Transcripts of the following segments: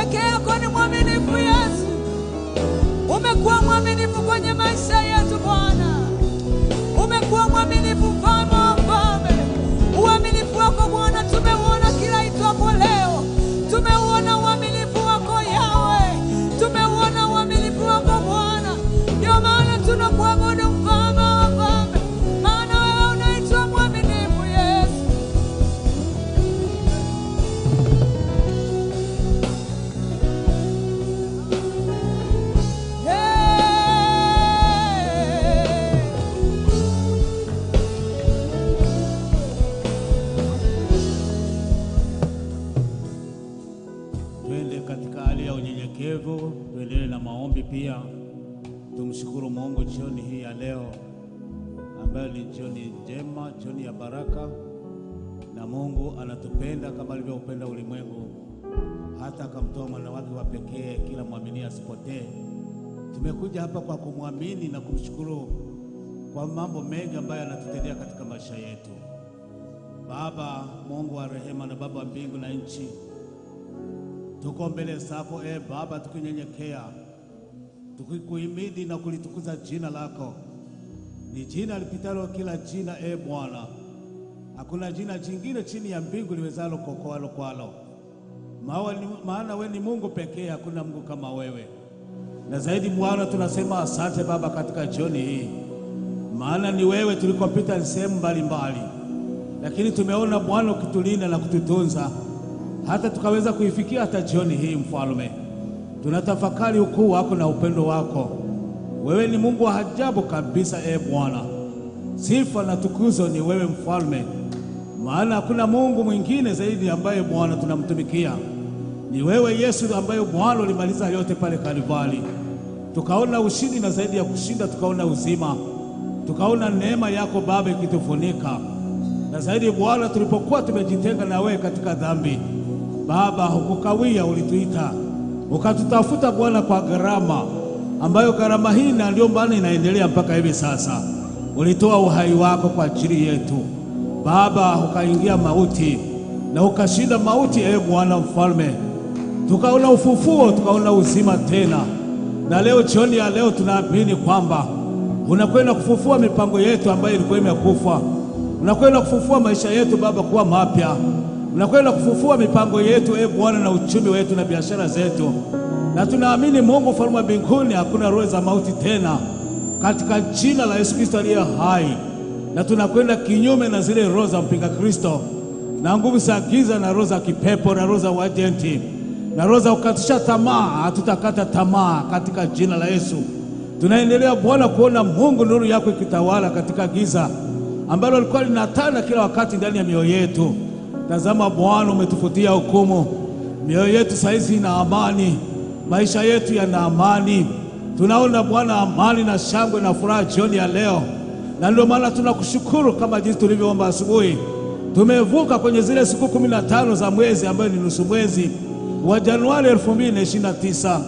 peke yako ni mwaminifu Yesu. Umekuwa mwaminifu kwenye maisha yetu Bwana, umekuwa mwaminifu, mfalme wa mfalme. Uaminifu wako Bwana tumeuona kila itwapo leo, tumeuona uaminifu wako Yawe, tumeuona uaminifu wako Bwana. Ndio maana tunakuabudu mfalme wa wafalme, maana wewe unaitwa mwaminifu Yesu. Hey. Twende katika hali ya unyenyekevu, tuendelee na maombi pia. Tumshukuru Mungu jioni hii ya leo, ambayo ni jioni njema, jioni ya baraka, na Mungu anatupenda kama alivyoupenda ulimwengu, hata akamtoa mwana wake wa pekee, kila mwamini asipotee. Tumekuja hapa kwa kumwamini na kumshukuru kwa mambo mengi ambayo anatutendea katika maisha yetu. Baba Mungu wa rehema na Baba wa mbingu na nchi, tuko mbele zako e Baba, tukinyenyekea tukikuhimidi na kulitukuza jina lako. Ni jina lipitalo kila jina, e Bwana. Hakuna jina jingine chini ya mbingu liwezalo kokoalo kwalo, Mawa ni- maana we ni Mungu pekee, hakuna Mungu kama wewe. Na zaidi Bwana, tunasema asante Baba katika jioni hii, maana ni wewe tulikopita sehemu mbalimbali, lakini tumeona Bwana ukitulinda na kututunza hata tukaweza kuifikia hata jioni hii. Mfalme, tunatafakari ukuu wako na upendo wako. Wewe ni Mungu wa ajabu kabisa, e Bwana. Sifa na tukuzo ni wewe Mfalme, maana hakuna Mungu mwingine zaidi ambaye Bwana tunamtumikia. Ni wewe Yesu ambaye Bwana ulimaliza yote pale Kalvari, tukaona ushindi na zaidi ya kushinda, tukaona uzima, tukaona neema yako Baba ikitufunika na zaidi Bwana, tulipokuwa tumejitenga na wewe katika dhambi, Baba hukukawia, ulituita ukatutafuta Bwana kwa gharama ambayo gharama hii na ndio maana inaendelea mpaka hivi sasa. Ulitoa uhai wako kwa ajili yetu Baba, ukaingia mauti na ukashinda mauti, ewe Bwana Mfalme, tukaona ufufuo, tukaona uzima tena, na leo jioni ya leo tunaamini kwamba unakwenda kufufua mipango yetu ambayo ilikuwa imekufa unakwenda kufufua maisha yetu Baba kuwa mapya, unakwenda kufufua mipango yetu e Bwana, na uchumi wetu na biashara zetu, na tunaamini Mungu mfalme wa mbinguni, hakuna roho za mauti tena, katika jina la Yesu Kristo aliye hai, na tunakwenda kinyume na zile roho za mpinga Kristo na nguvu za giza na roho za kipepo na roho za uajenti na roho za kukatisha tamaa. Hatutakata tamaa katika jina la Yesu. Tunaendelea Bwana kuona Mungu nuru yako ikitawala katika giza ambalo lilikuwa linatanda kila wakati ndani ya mioyo yetu. Tazama Bwana, umetufutia hukumu. Mioyo yetu saizi ina amani, maisha yetu yana amani. Tunaona Bwana amani na shangwe na furaha jioni ya leo, na ndio maana tunakushukuru kama jinsi tulivyoomba asubuhi. Tumevuka kwenye zile siku kumi na tano za mwezi ambayo ni nusu mwezi wa Januari 2029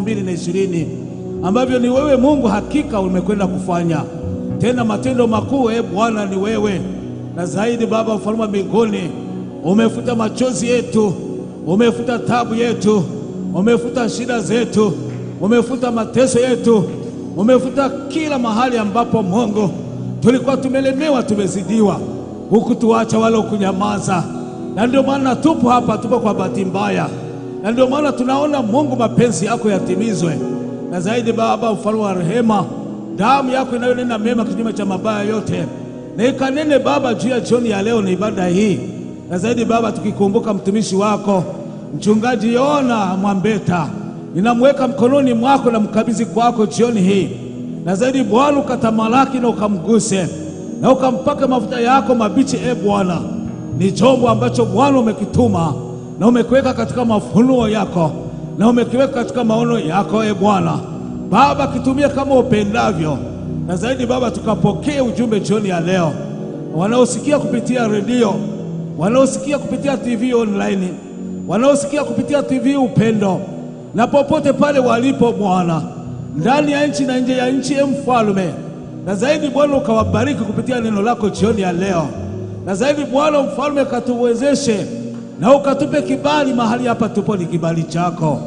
2020 ambavyo ni wewe Mungu hakika umekwenda kufanya tena matendo makuu. E Bwana, ni wewe na zaidi. Baba mfalme wa mbinguni, umefuta machozi yetu, umefuta tabu yetu, umefuta shida zetu, umefuta mateso yetu, umefuta kila mahali ambapo Mungu tulikuwa tumelemewa, tumezidiwa, hukutuacha wala hukunyamaza, na ndio maana tupo hapa, tupo kwa bahati mbaya, na ndio maana tunaona Mungu mapenzi yako yatimizwe, na zaidi Baba mfalme wa rehema damu yako inayonena mema kinyume cha mabaya yote, na ikanene Baba juu ya jioni ya leo na ibada hii, na zaidi Baba, tukikumbuka mtumishi wako mchungaji Yona Mwambeta, ninamweka mkononi mwako na mkabidhi kwako jioni hii, na zaidi Bwana ukatamalaki na ukamguse na ukampaka mafuta yako mabichi. E Bwana, ni chombo ambacho Bwana umekituma na umekiweka katika mafunuo yako na umekiweka katika maono yako. E Bwana Baba, kitumie kama upendavyo, na zaidi Baba, tukapokee ujumbe jioni ya leo, wanaosikia kupitia redio, wanaosikia kupitia TV online, wanaosikia kupitia TV Upendo, na popote pale walipo Bwana, ndani ya nchi na nje ya nchi, e Mfalme, na zaidi Bwana ukawabariki kupitia neno lako jioni ya leo, na zaidi Bwana Mfalme, katuwezeshe na ukatupe kibali mahali hapa tupo, ni kibali chako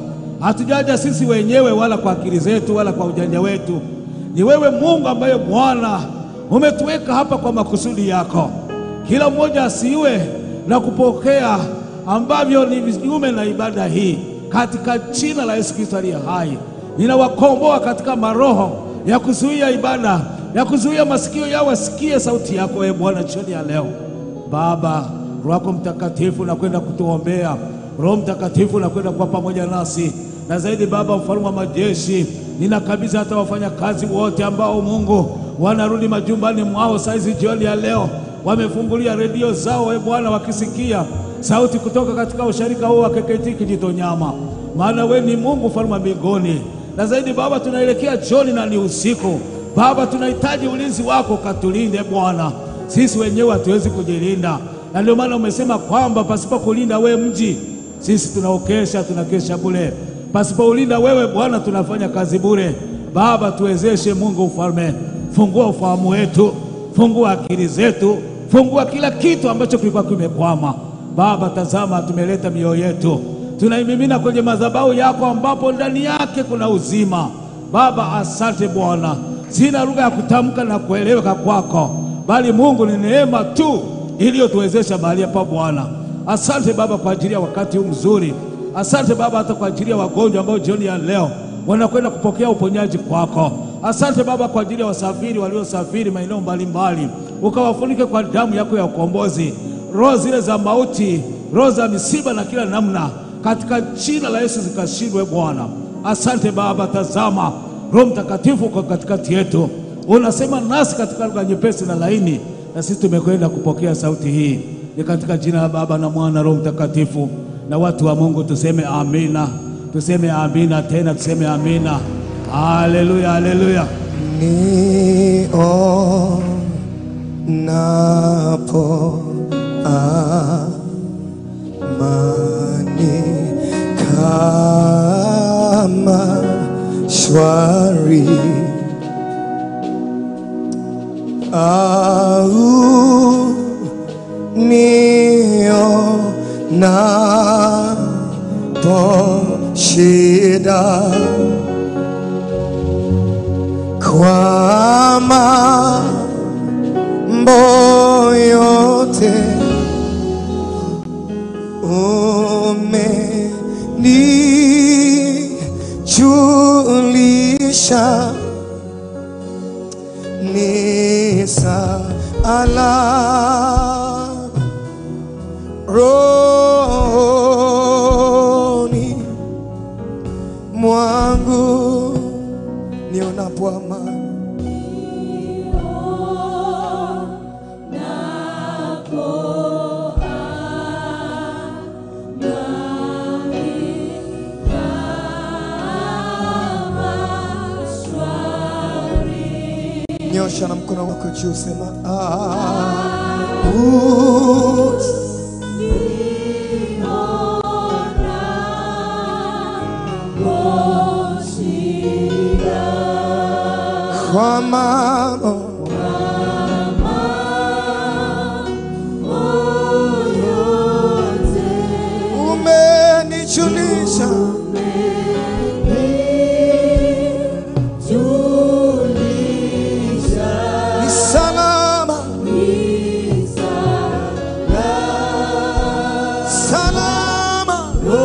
Hatujaja sisi wenyewe wala kwa akili zetu wala kwa ujanja wetu. Ni wewe Mungu ambaye Bwana umetuweka hapa kwa makusudi yako. Kila mmoja asiwe na kupokea ambavyo ni vinyume na ibada hii, katika jina la Yesu Kristo aliye hai. Ninawakomboa katika maroho ya kuzuia ibada, ya kuzuia masikio yao wasikie sauti yako, e Bwana, jioni ya leo. Baba, Roho yako Mtakatifu na kwenda kutuombea. Roho Mtakatifu na kwenda kuwa pamoja nasi, na zaidi Baba, mfalme wa majeshi, ninakabidhi hata wafanyakazi wote ambao Mungu wanarudi majumbani mwao saizi jioni ya leo, wamefungulia redio zao, e Bwana, wakisikia sauti kutoka katika usharika huu wa KKKT Kijitonyama, maana we ni Mungu mfalme wa mbinguni. Na zaidi Baba, tunaelekea jioni na ni usiku Baba, tunahitaji ulinzi wako, katulinde Bwana, sisi wenyewe hatuwezi kujilinda, na ndio maana umesema kwamba pasipo kulinda we mji, sisi tunaokesha tunakesha bure. Pasipo ulinda wewe Bwana, tunafanya kazi bure. Baba, tuwezeshe Mungu mfalme, fungua ufahamu wetu, fungua akili zetu, fungua kila kitu ambacho kilikuwa kimekwama. Baba, tazama, tumeleta mioyo yetu, tunaimimina kwenye madhabahu yako, ambapo ndani yake kuna uzima. Baba, asante Bwana, sina lugha ya kutamka na kueleweka kwako, bali Mungu ni neema tu iliyotuwezesha mahali hapa Bwana. Asante Baba kwa ajili ya wakati huu mzuri. Asante Baba hata kwa ajili ya wagonjwa ambao jioni ya leo wanakwenda kupokea uponyaji kwako. Asante Baba kwa ajili ya wasafiri waliosafiri maeneo mbalimbali, ukawafunike kwa damu yako ya ukombozi, roho zile za mauti, roho za misiba na kila namna, katika jina la Yesu zikashindwe Bwana. Asante Baba, tazama Roho Mtakatifu uko katikati yetu, unasema nasi katika lugha nyepesi na laini, na sisi tumekwenda kupokea sauti hii. Ni katika jina la Baba na Mwana Roho Mtakatifu, na watu wa Mungu tuseme amina, tuseme amina tena, tuseme amina. Haleluya, haleluya. nionapo amani kama shwari au nionapo shida kwa mambo yote umenijulisha ni sala rohoni mwangu nionapo amani nyosha na mkono wako juu, sema ah, uh, kwa mambo umenijulisha ni salama salama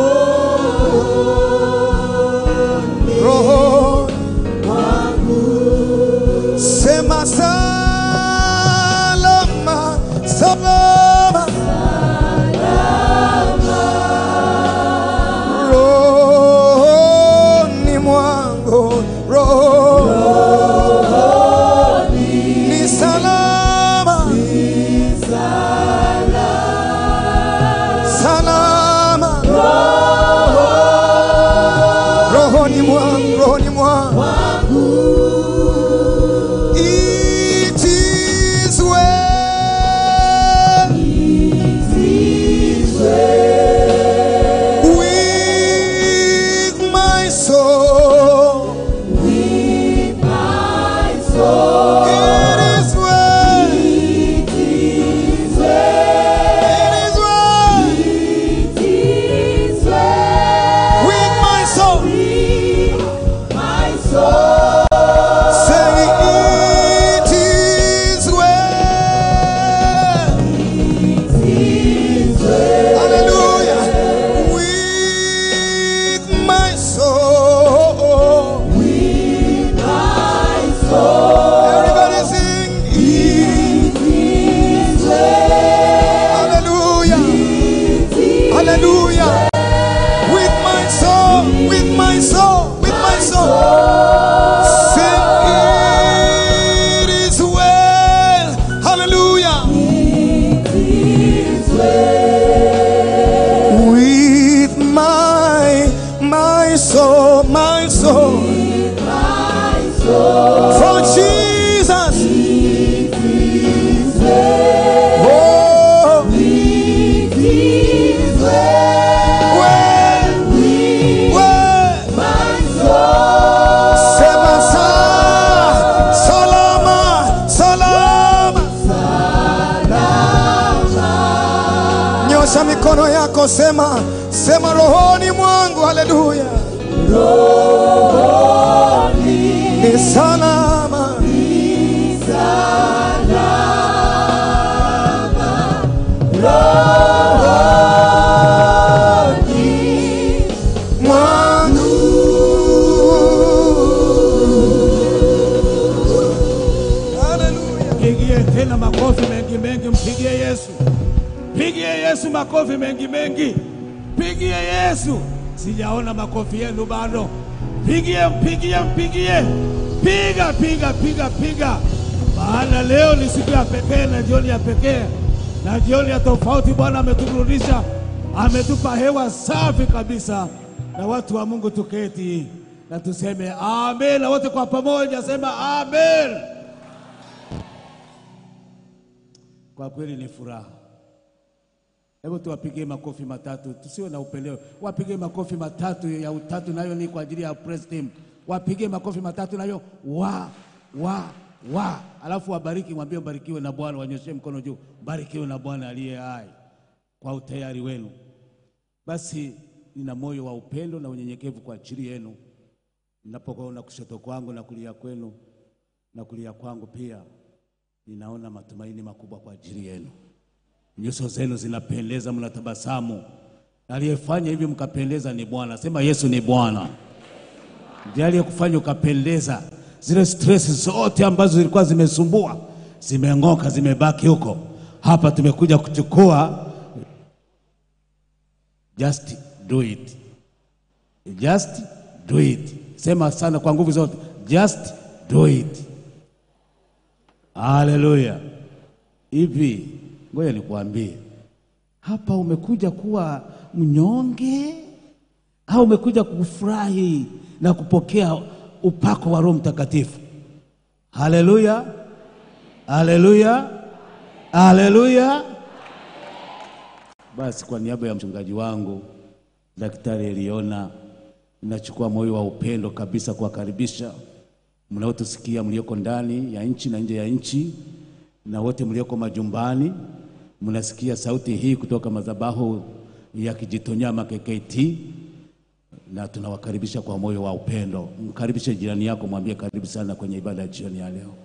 roho sema salama salama Hallelujah. With my soul, with my soul, with my soul. Sing it is well. Hallelujah. With my my soul, my soul. For Jesus. Oh, well, well. Sema sa, salama, salama. Nyosha mikono yako, sema, sema rohoni mwangu, haleluya. Ni salama. mwangu. Haleluya. Pigie tena makofi mengi mengi, mpigie Yesu, pigie Yesu makofi mengi mengi, pigie Yesu. Sijaona makofi yenu bado. Pigie, mpigie, mpigie, piga, piga, piga, piga, maana leo ni siku ya pekee na jioni ya pekee na jioni ya tofauti. Bwana ameturudisha, ametupa hewa safi kabisa, na watu wa Mungu tuketi na tuseme amen, na wote kwa pamoja sema amen. Kwa kweli ni furaha. Hebu tuwapigie makofi matatu, tusiwe na upendeleo. Wapigie makofi matatu ya utatu, nayo ni kwa ajili ya press team. Wapigie makofi matatu nayo wa wa wa, alafu wabariki, mwambie mbarikiwe na Bwana, wanyoshe mkono juu, mbarikiwe na Bwana aliye hai kwa utayari wenu. Basi nina moyo wa upendo na unyenyekevu kwa ajili yenu, ninapokuona kushoto kwangu na kulia kwenu na kulia kwangu pia ninaona matumaini makubwa kwa ajili yenu. Nyuso zenu zinapendeza, mnatabasamu. Aliyefanya hivi mkapendeza ni Bwana. Sema Yesu ni Bwana, ndiye aliyekufanya ukapendeza. Zile stress zote ambazo zilikuwa zimesumbua zimeng'oka, zimebaki huko. Hapa tumekuja kuchukua, just do it, just do it. Sema sana kwa nguvu zote, just do it. Haleluya! Hivi ngoja nikuambie, hapa umekuja kuwa mnyonge au umekuja kufurahi na kupokea upako wa Roho Mtakatifu? Haleluya, haleluya, haleluya! Basi kwa niaba ya mchungaji wangu Daktari Eliona, ninachukua moyo wa upendo kabisa kuwakaribisha mnaotusikia mlioko ndani ya nchi na nje ya nchi na wote mlioko majumbani, mnasikia sauti hii kutoka madhabahu ya Kijitonyama KKT, na tunawakaribisha kwa moyo wa upendo. Mkaribishe jirani yako, mwambie karibu sana kwenye ibada ya jioni ya leo.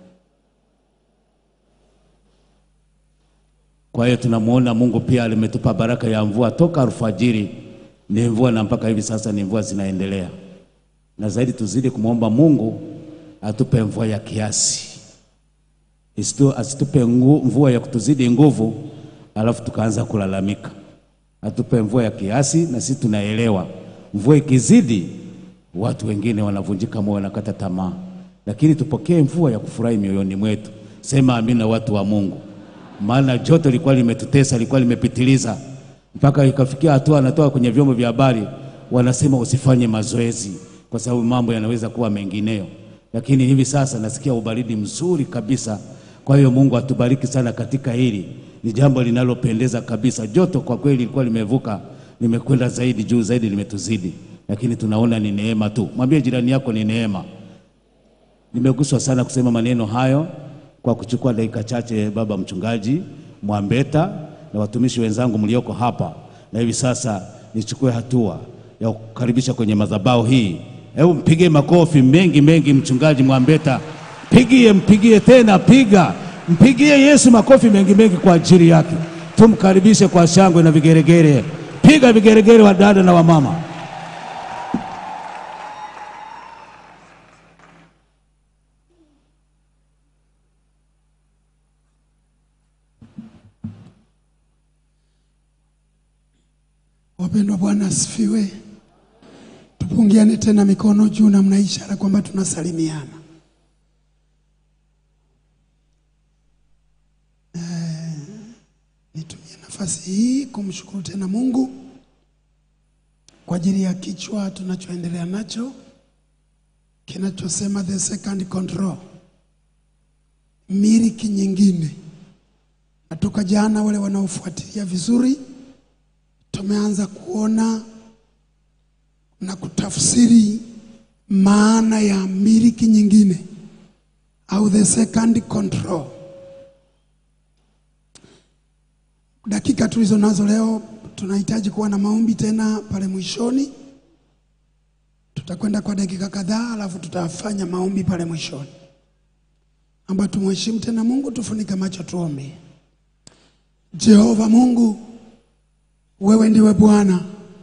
Kwa hiyo tunamwona Mungu pia alimetupa baraka ya mvua toka alfajiri, ni mvua na mpaka hivi sasa ni mvua zinaendelea, na zaidi tuzidi kumwomba Mungu atupe mvua ya kiasi, Isitu- asitupe ngu- mvua ya kutuzidi nguvu, alafu tukaanza kulalamika. Atupe mvua ya kiasi, na sisi tunaelewa mvua ikizidi, watu wengine wanavunjika moyo, wanakata tamaa, lakini tupokee mvua ya kufurahi mioyoni mwetu. Sema amina, watu wa Mungu, maana joto lilikuwa limetutesa, lilikuwa limepitiliza mpaka ikafikia hatua anatoka kwenye vyombo vya habari wanasema usifanye mazoezi kwa sababu mambo yanaweza kuwa mengineyo, lakini hivi sasa nasikia ubaridi mzuri kabisa. Kwa hiyo Mungu atubariki sana katika hili, ni jambo linalopendeza kabisa. Joto kwa kweli lilikuwa limevuka, limekwenda zaidi juu zaidi, limetuzidi, lakini tunaona ni neema tu. Mwambie jirani yako ni neema. Nimeguswa sana kusema maneno hayo kwa kuchukua dakika chache, baba mchungaji Mwambeta na watumishi wenzangu mlioko hapa, na hivi sasa nichukue hatua ya kukaribisha kwenye madhabahu hii. Hebu mpigie makofi mengi mengi, mchungaji Mwambeta, pigie, mpigie tena, piga, mpigie Yesu makofi mengi mengi kwa ajili yake. Tumkaribishe kwa shangwe na vigeregere. Piga vigeregere, wa dada na wamama. Wapendwa, Bwana asifiwe. Tupungiane tena mikono juu namna ishara kwamba tunasalimiana. Eh, nitumie nafasi hii kumshukuru tena Mungu kwa ajili ya kichwa tunachoendelea nacho kinachosema the second control, miliki nyingine. Na toka jana, wale wanaofuatilia vizuri, tumeanza kuona na kutafsiri maana ya miliki nyingine au the second control. Dakika tulizo nazo leo, tunahitaji kuwa na maombi tena pale mwishoni. Tutakwenda kwa dakika kadhaa, alafu tutafanya maombi pale mwishoni, ambayo tumheshimu tena Mungu. Tufunike macho, tuombe. Jehova Mungu, wewe ndiwe Bwana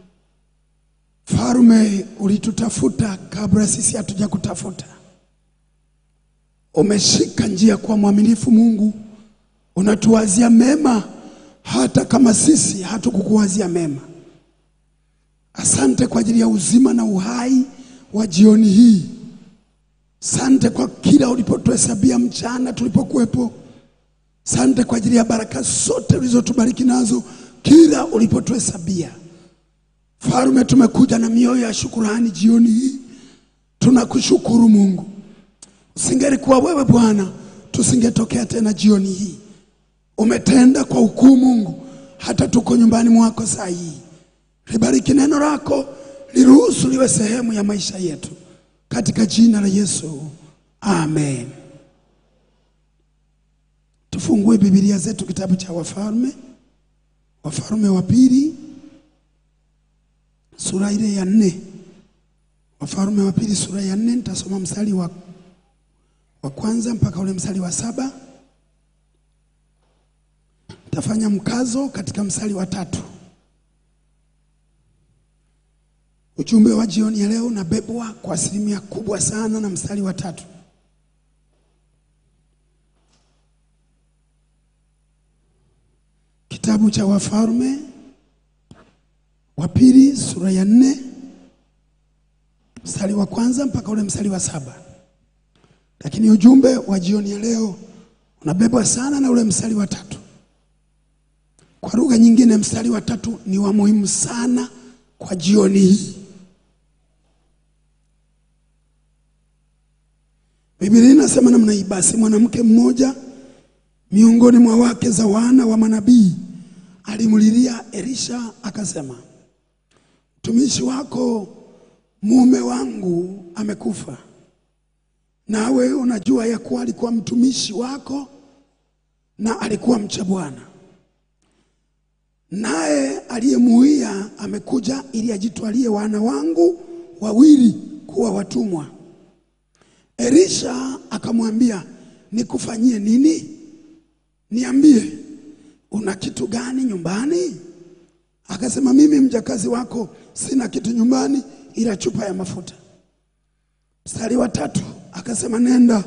Farume, ulitutafuta kabla sisi hatuja kutafuta. Umeshika njia kwa mwaminifu Mungu, unatuwazia mema hata kama sisi hatukukuwazia mema. Asante kwa ajili ya uzima na uhai wa jioni hii. Sante kwa kila ulipotuhesabia mchana tulipokuwepo. Sante kwa ajili ya baraka zote ulizotubariki nazo kila ulipotuhesabia. Farume, tumekuja na mioyo ya shukurani jioni hii. Tunakushukuru Mungu. Usingelikuwa wewe Bwana, tusingetokea tena jioni hii. Umetenda kwa ukuu Mungu, hata tuko nyumbani mwako saa hii. Libariki neno lako, liruhusu liwe sehemu ya maisha yetu, katika jina la Yesu, amen. Tufungue Biblia zetu kitabu cha Wafalme, Wafalme wa pili sura ile ya nne. Wafalme wa pili sura ya nne, nitasoma mstari wa, wa kwanza mpaka ule mstari wa saba. Tafanya mkazo katika mstari wa tatu. Ujumbe wa jioni ya leo unabebwa kwa asilimia kubwa sana na mstari wa tatu. Kitabu cha Wafalme wa pili sura ya nne mstari wa kwanza mpaka ule mstari wa saba. Lakini ujumbe wa jioni ya leo unabebwa sana na ule mstari wa tatu. Kwa lugha nyingine, mstari wa tatu ni wa muhimu sana kwa jioni hii. Biblia inasema namna hii: basi mwanamke mmoja miongoni mwa wake za wana wa manabii alimlilia Elisha akasema, mtumishi wako mume wangu amekufa, nawe unajua ya kuwa alikuwa mtumishi wako na alikuwa mcha Bwana, naye aliyemuia amekuja ili ajitwalie wana wangu wawili kuwa watumwa. Elisha akamwambia, nikufanyie nini? Niambie, una kitu gani nyumbani? Akasema, mimi mjakazi wako sina kitu nyumbani ila chupa ya mafuta. Mstari wa tatu akasema, nenda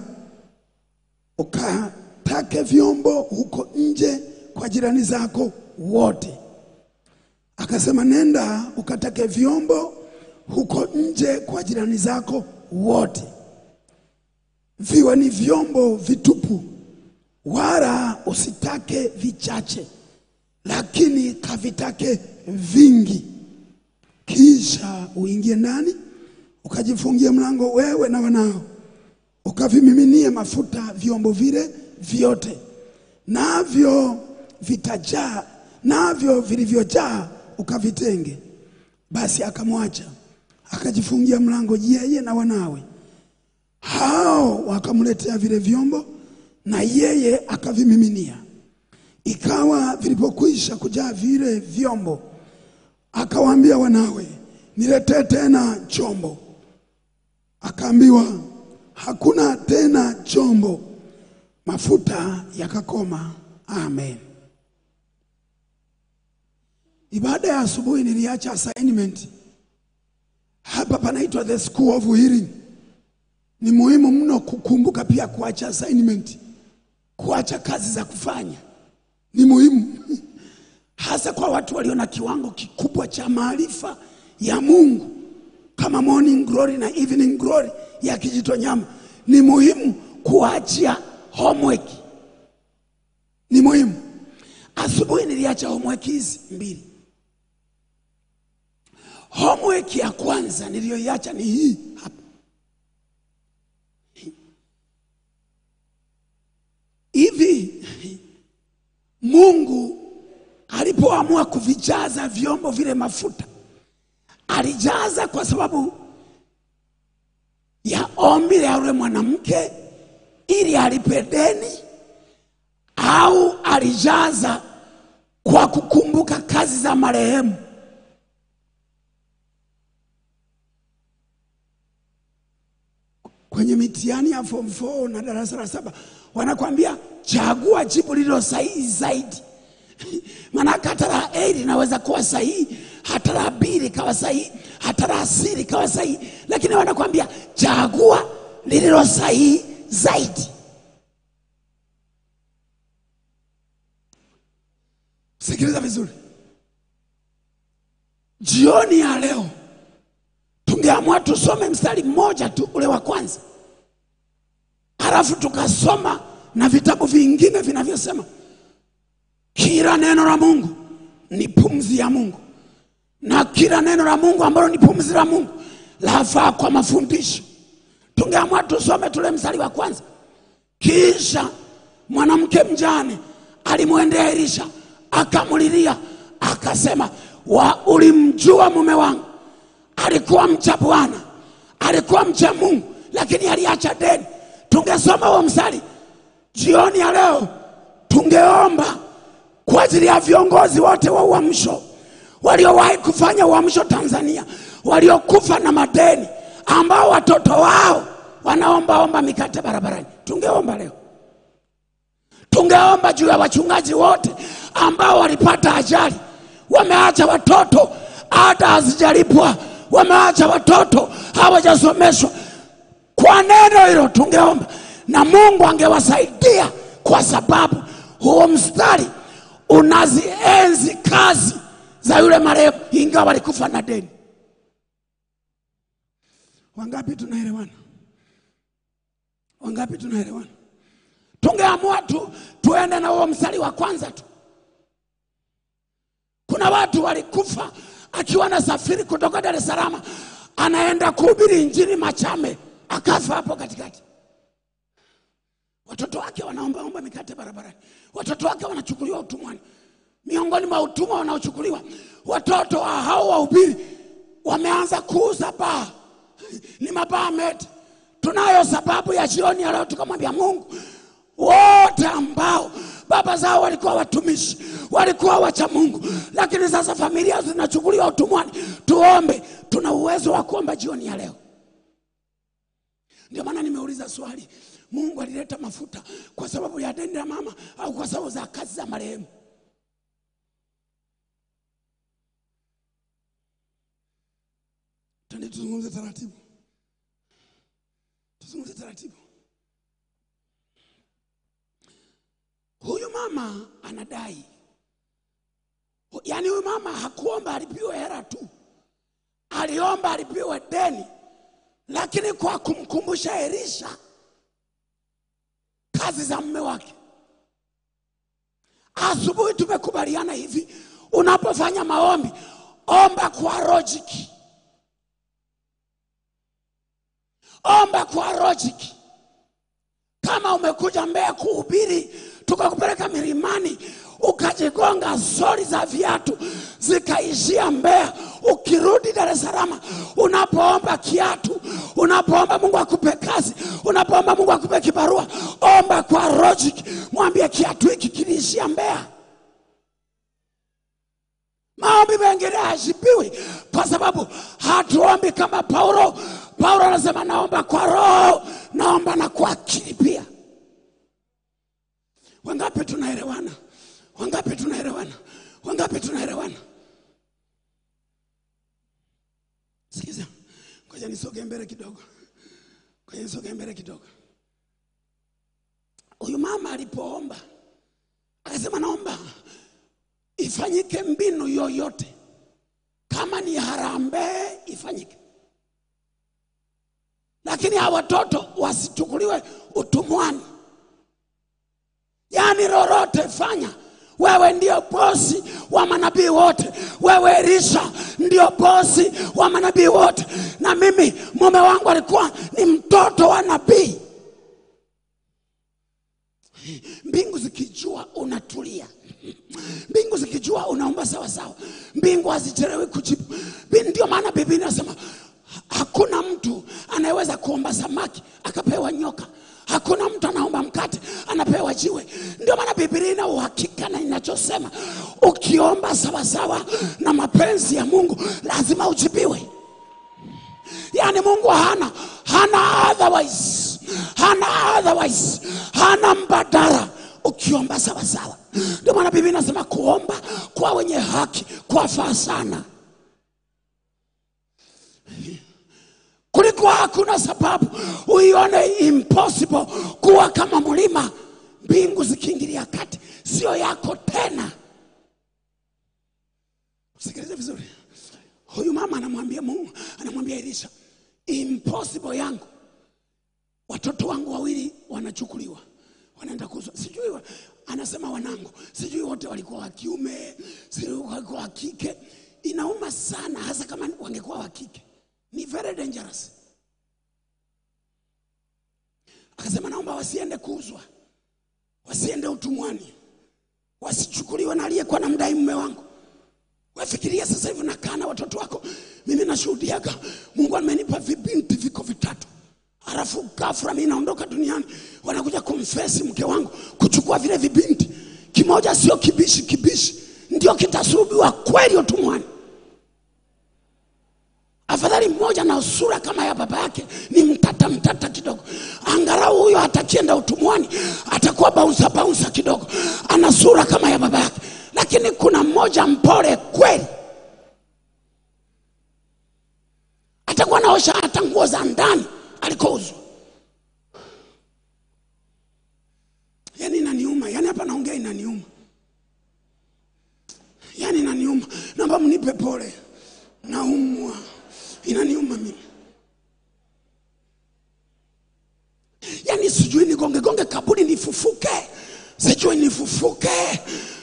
ukatake vyombo huko nje kwa jirani zako wote. Akasema, nenda ukatake vyombo huko nje kwa jirani zako wote, viwe ni vyombo vitupu, wala usitake vichache, lakini kavitake vingi. Kisha uingie ndani ukajifungie mlango, wewe na wanao, ukavimiminie mafuta vyombo vile vyote, navyo vitajaa, navyo vilivyojaa ukavitenge. Basi akamwacha akajifungia mlango, yeye na wanawe. Hao wakamletea vile vyombo, na yeye akavimiminia. Ikawa vilipokwisha kujaa vile vyombo, akawaambia wanawe, niletee tena chombo. Akaambiwa, hakuna tena chombo. Mafuta yakakoma. Amen. Ibada ya asubuhi niliacha assignment hapa, panaitwa the school of healing. Ni muhimu mno kukumbuka pia kuacha assignment, kuacha kazi za kufanya ni muhimu hasa kwa watu walio na kiwango kikubwa cha maarifa ya Mungu kama morning glory na evening glory ya Kijitonyama, ni muhimu kuachia homework. Ni muhimu. Asubuhi niliacha homework hizi mbili. Homework ya kwanza niliyoiacha ni hii hapa. Hivi Mungu alipoamua kuvijaza vyombo vile mafuta, alijaza kwa sababu ya ombi la yule mwanamke ili alipe deni, au alijaza kwa kukumbuka kazi za marehemu? Kwenye mitihani ya form 4 na darasa la saba wanakwambia chagua jibu lililo sahihi zaidi. Maanake hata la A linaweza kuwa sahihi, hata la B likawa sahihi, hata la C likawa sahihi, lakini wanakwambia chagua lililo sahihi zaidi. Sikiliza vizuri, jioni ya leo tungeamua tusome mstari mmoja tu ule wa kwanza, halafu tukasoma na vitabu vingine vinavyosema kila neno la Mungu ni pumzi ya Mungu, na kila neno la Mungu ambalo ni pumzi la Mungu lafaa kwa mafundisho. Tungeamua tusome tule mstari wa kwanza. Kisha mwanamke mjane alimwendea Elisha akamulilia akasema, wa ulimjua mume wangu alikuwa mcha Bwana, alikuwa mcha Mungu, lakini aliacha deni. Tungesoma huo mstari jioni ya leo, tungeomba kwa ajili ya viongozi wote wa uamsho waliowahi kufanya uamsho Tanzania, waliokufa na madeni, ambao watoto wao wanaombaomba mikate barabarani. Tungeomba leo, tungeomba juu ya wachungaji wote ambao walipata ajali, wameacha watoto hata hazijalipwa, wameacha watoto hawajasomeshwa. Kwa neno hilo tungeomba na Mungu angewasaidia, kwa sababu huo mstari unazienzi kazi za yule marehemu, ingawa alikufa na deni. Wangapi tunaelewana? Wangapi tunaelewana? Tungeamua tu tuende na huo mstari wa kwanza tu. Kuna watu walikufa akiwa na safiri kutoka Dar es Salaam anaenda kuhubiri injili Machame, akafa hapo katikati. Watoto wake wanaombaomba mikate barabarani, watoto wake wanachukuliwa utumwani. Miongoni mwa utumwa wanaochukuliwa watoto wa hao wahubiri wameanza kuuza baa, ni mabaa mete. Tunayo sababu ya jioni ya leo tukamwambia Mungu, wote ambao baba zao walikuwa watumishi, walikuwa wacha Mungu, lakini sasa familia zinachukuliwa utumwani, tuombe. Tuna uwezo wa kuomba jioni ya leo. Ndio maana nimeuliza swali, Mungu alileta mafuta kwa sababu ya deni la mama au kwa sababu za kazi za marehemu? Twende tuzungumze taratibu, tuzungumze taratibu. Huyu mama anadai, yaani huyu mama hakuomba alipiwe hela tu, aliomba alipiwe deni, lakini kwa kumkumbusha Elisha kazi za mume wake. Asubuhi tumekubaliana hivi, unapofanya maombi omba kwa logic, omba kwa logic. Kama umekuja Mbeya kuhubiri, tukakupeleka milimani ukajigonga soli za viatu zikaishia Mbeya, ukirudi Dar es Salaam, unapoomba kiatu, unapoomba Mungu akupe kazi, unapoomba Mungu akupe kibarua, omba kwa logic, mwambie kiatu hiki kiliishia Mbeya. Maombi mengine hayajibiwi kwa sababu hatuombi kama Paulo. Paulo anasema naomba kwa roho, naomba na kwa akili pia. Wangapi tunaelewana? Wangapi tunaelewana? Wangapi tunaelewana? Sikiza, ngoja nisogee mbele kidogo, ngoja nisogee mbele kidogo. Huyu mama alipoomba akasema, naomba ifanyike mbinu yoyote, kama ni harambee ifanyike, lakini hawa watoto wasichukuliwe utumwani. Yaani lolote fanya, wewe ndio bosi wa manabii wote, wewe Elisha ndio bosi wa manabii wote, na mimi mume wangu alikuwa ni mtoto wa nabii. Mbingu zikijua unatulia, mbingu zikijua unaomba sawa sawa, mbingu hazichelewi kujibu. Bi- Ndio maana Biblia inasema ha- hakuna mtu anayeweza kuomba samaki akapewa nyoka. Hakuna mtu anaomba mkate anapewa jiwe. Ndio maana Biblia ina uhakika na inachosema, ukiomba sawasawa na mapenzi ya Mungu lazima ujibiwe. Yaani Mungu hana hana otherwise, hana otherwise, hana mbadala ukiomba sawa sawa. Ndio maana Biblia inasema kuomba kwa wenye haki kwafaa sana, kuliko hakuna sababu uione impossible kuwa kama mlima, mbingu zikiingilia kati, sio yako tena. Sikilize vizuri. Huyu mama anamwambia Mungu, anamwambia Elisha, impossible yangu, watoto wangu wawili wanachukuliwa, wanaenda kuzwa, sijui wa, anasema wanangu, sijui wote walikuwa wa kiume, sijui walikuwa wa kike. Inauma sana, hasa kama wangekuwa wa kike, ni very dangerous. Akasema naomba wasiende kuuzwa, wasiende utumwani, wasichukuliwe na aliyekuwa na mdai mume wangu. Wafikiria sasa hivi nakaa na watoto wako, mimi nashuhudiaga Mungu amenipa vibinti viko vitatu, halafu ghafla mimi naondoka duniani, wanakuja kumfesi mke wangu kuchukua vile vibinti. Kimoja sio kibishi, kibishi ndio kitasulubiwa kweli utumwani. Afadhali mmoja na sura kama ya baba yake ni mtata mtata kidogo, angalau huyo atakienda utumwani atakuwa baunsa baunsa kidogo, ana sura kama ya baba yake, lakini kuna mmoja mpole kweli, atakuwa naosha hata nguo za ndani alikouzwa. Yani inaniuma, yani hapa naongea inaniuma, yani inaniuma. Naomba mnipe pole, naumwa, inaniuma mimi. Yani sijui nigonge gonge kaburi nifufuke, sijui nifufuke.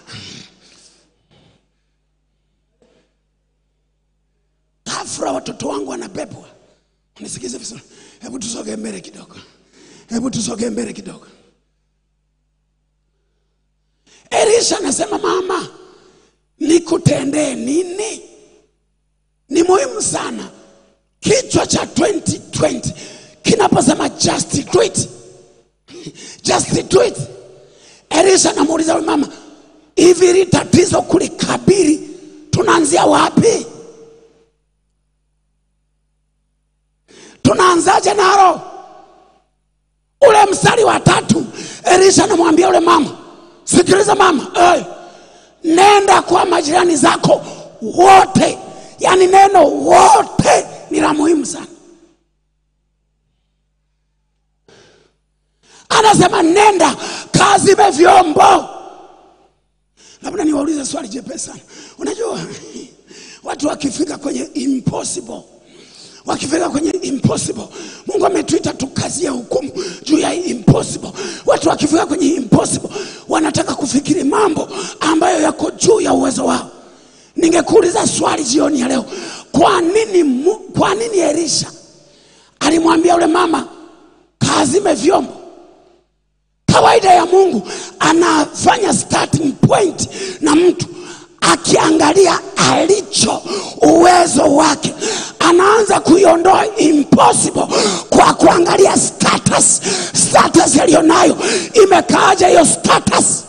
Ghafla watoto wangu wanabebwa. Unisikize vizuri, hebu tusogee mbele kidogo, hebu tusogee mbele kidogo. Elisha anasema mama, nikutendee nini? Ni muhimu sana kichwa cha 2020 kinaposema just do it, just do it. Elisha anamuuliza huyu mama, hivi hili tatizo kulikabili tunaanzia wapi? Tunaanzaje nalo? Ule mstari wa tatu, Elisha anamwambia ule mama, sikiliza mama, hey, nenda kwa majirani zako wote. Yaani neno wote ni la muhimu sana. Anasema nenda kazime vyombo. Labda niwaulize swali jepesi sana. Unajua watu wakifika kwenye impossible wakifika kwenye impossible, Mungu ametuita tukazie hukumu juu ya impossible. Watu wakifika kwenye impossible wanataka kufikiri mambo ambayo yako juu ya uwezo wao. Ningekuuliza swali jioni ya leo, kwa nini, Mu- kwa nini Elisha alimwambia yule mama kaazime vyombo? Kawaida ya Mungu anafanya starting point na mtu akiangalia alicho uwezo wake, anaanza kuiondoa impossible kwa kuangalia status. Status aliyonayo imekaaja hiyo status?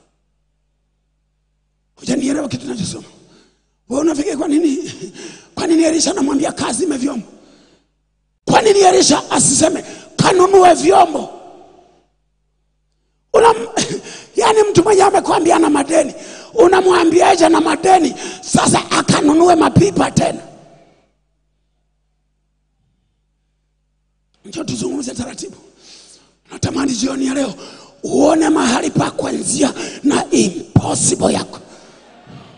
Hujanielewa kitu nachosoma? Wewe unafikiri kwa nini, kwa nini Elisha anamwambia kaazime vyombo? Kwa nini Elisha asiseme kanunue vyombo? Unam, yani mtu mwenye amekwambia na madeni, unamwambiaje na madeni sasa akanunue mapipa tena? Njoo tuzungumze taratibu. Natamani jioni ya leo uone mahali pa kuanzia na impossible yako.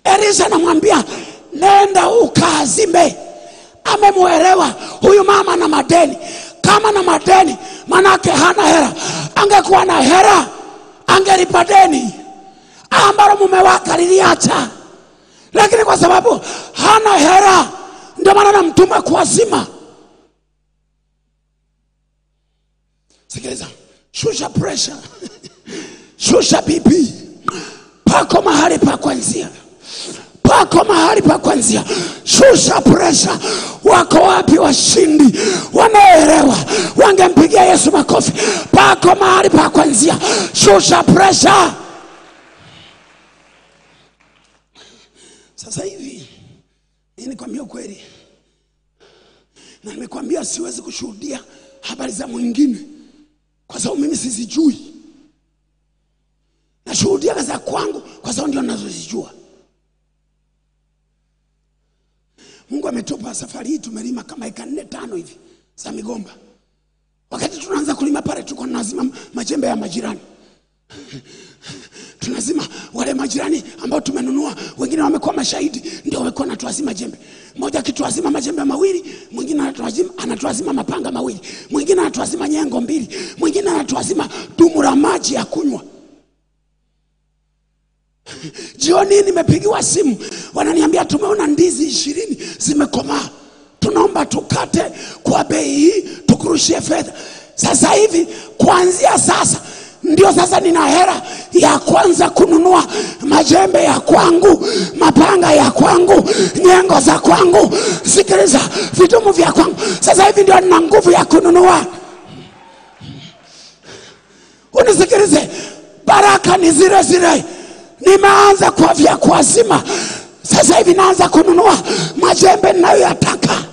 Elisha anamwambia nenda ukaazime. Amemwelewa huyu mama na madeni, kama na madeni manake hana hera. Angekuwa na hera angelipa deni ambalo mume wake aliliacha, lakini kwa sababu hana hera, ndio maana namtuma kuazima. Sikiliza, shusha pressure, shusha BP, pako mahali pa kuanzia pako mahali pa kuanzia. Shusha presha. Wako wapi washindi wanaoelewa? Wangempigia Yesu makofi. Pako mahali pa kuanzia. Shusha presha. Sasa hivi mimi nikwambia ukweli, na nimekwambia siwezi kushuhudia habari za mwingine kwa sababu mimi sizijui. Nashuhudia za kwangu kwa sababu ndio nazozijua. Mungu ametupa safari hii, tumelima kama eka nne tano hivi za migomba. Wakati tunaanza kulima pale, tulikuwa tunazima majembe ya majirani tunazima wale majirani ambao tumenunua, wengine wamekuwa mashahidi, ndio wamekuwa natuazima jembe. Mmoja akituazima majembe mawili, mwingine anatuazima, anatuazima mapanga mawili, mwingine anatuazima nyengo mbili, mwingine anatuazima dumu la maji ya kunywa. Jioni hii nimepigiwa simu, wananiambia tumeona ndizi ishirini zimekomaa, tunaomba tukate kwa bei hii tukurushie fedha. Sasa hivi kuanzia sasa ndio sasa nina hera ya kwanza kununua majembe ya kwangu, mapanga ya kwangu, nyengo za kwangu, sikiliza, vidumu vya kwangu. Sasa hivi ndio nina nguvu ya kununua. Unisikilize, baraka ni zile zile. Nimeanza kwa vya kuazima, sasa hivi naanza kununua majembe ninayoyataka.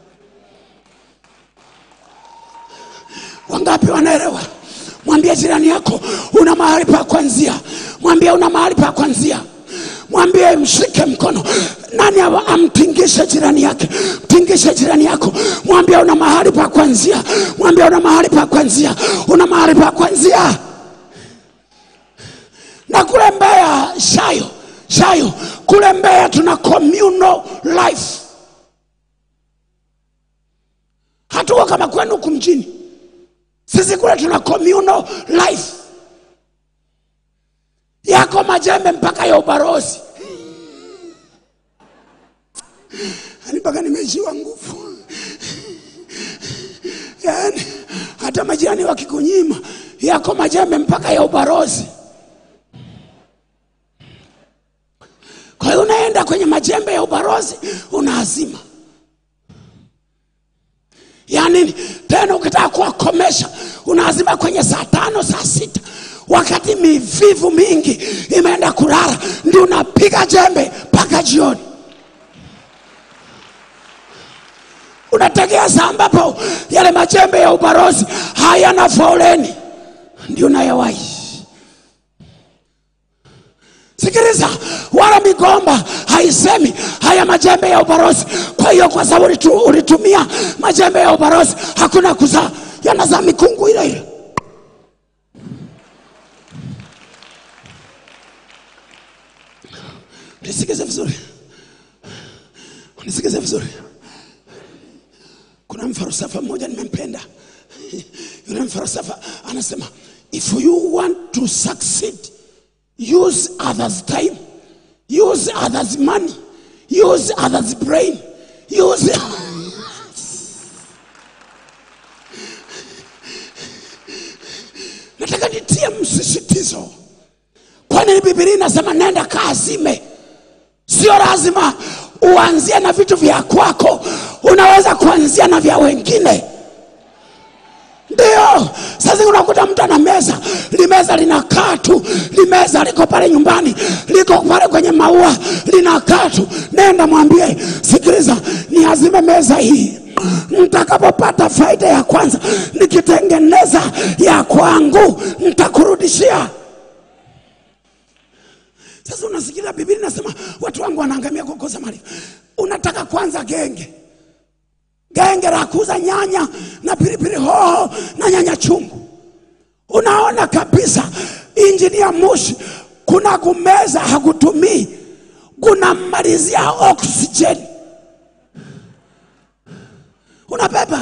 Wangapi wanaelewa? Mwambie jirani yako una mahali pa kuanzia. Mwambie una mahali pa kuanzia. Mwambie mshike mkono. Nani awa- amtingishe jirani yake? Mtingishe jirani yako. Mwambie una mahali pa kuanzia. Mwambie una mahali pa kuanzia. Una mahali pa kuanzia. Na kule Mbeya Shayo, Shayo kule Mbeya tuna communal life. Hatuko kama kwenu huku mjini. Sisi kule tuna communal life, yako majembe mpaka ya ubarozi, yani mpaka nimeishiwa nguvu. Yani hata majirani wakikunyima, yako majembe mpaka ya ubarozi. Kwa hiyo unaenda kwenye majembe ya ubarozi unaazima yaani tena ukitaka kuwakomesha unaazima kwenye saa tano saa sita wakati mivivu mingi imeenda kulala ndio unapiga jembe mpaka jioni unategea saa ambapo yale majembe ya ubarozi hayana foleni ndio unayawahi sikiliza wala migomba haisemi haya majembe ya ubarozi kwa hiyo kwa sababu ulitu- ulitumia majembe ya ubarozi hakuna kuzaa yanazaa mikungu ile ile nisikize vizuri nisikize vizuri kuna mfarusafa mmoja nimempenda yule mfarusafa anasema if you want to succeed use others time use others money use others brain use nataka nitie msisitizo kwani bibilia inasema nenda kaazime sio lazima uanzie na vitu vya kwako unaweza kuanzia na vya wengine ndio sasa unakuta mtu ana meza limeza linakaa tu limeza liko pale nyumbani liko pale kwenye maua linakaa tu nenda mwambie sikiliza niazime meza hii nitakapopata faida ya kwanza nikitengeneza ya kwangu nitakurudishia sasa unasikia biblia inasema watu wangu wanaangamia kwa kukosa maarifa unataka kwanza genge genge la kuuza nyanya na pilipili hoho na nyanya chungu unaona kabisa injini ya moshi kuna kumeza hakutumii kunammalizia oksijeni, unabeba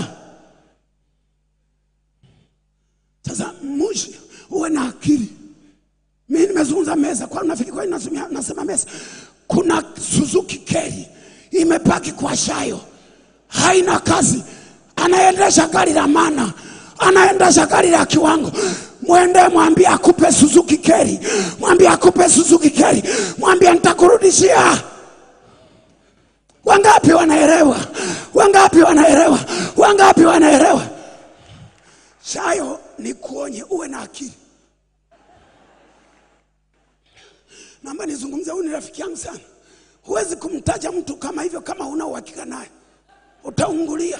sasa. Mushi uwe na akili. Mimi nimezungumza meza, kwa nafikiri kwa nini nasema, nasema meza. Kuna Suzuki Carry imepaki kwa shayo, haina kazi, anaendesha gari la mana, anaendesha gari la kiwango. Mwende mwambie akupe Suzuki Carry, mwambie akupe Suzuki Carry, mwambie nitakurudishia. Wangapi wanaelewa? Wangapi wanaelewa? Wangapi wanaelewa? Shayo ni kuonye uwe na akili. Naomba nizungumze, huyu ni rafiki yangu sana. Huwezi kumtaja mtu kama hivyo kama huna uhakika naye, utaungulia.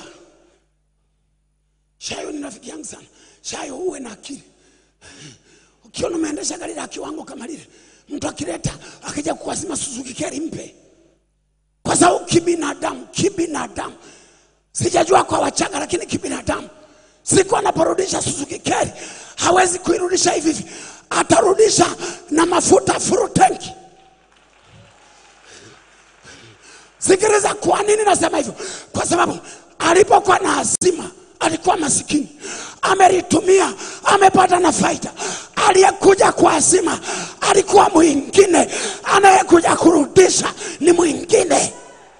Shayo ni rafiki yangu sana. Shayo, uwe na akili. Ukiona umeendesha gari la kiwango kama lile, mtu akileta akija kukwazima Suzuki Carry, mpe, kwa sababu kibinadamu, kibinadamu, sijajua kwa Wachaga, lakini kibinadamu, siku anaporudisha Suzuki Carry hawezi kuirudisha hivi hivi, atarudisha na mafuta full tank. Sikiliza, kwa nini nasema hivyo? Kwa sababu alipokuwa na azima alikuwa masikini, amelitumia, amepata na faida. Aliyekuja kwa azima alikuwa mwingine, anayekuja kurudisha ni mwingine.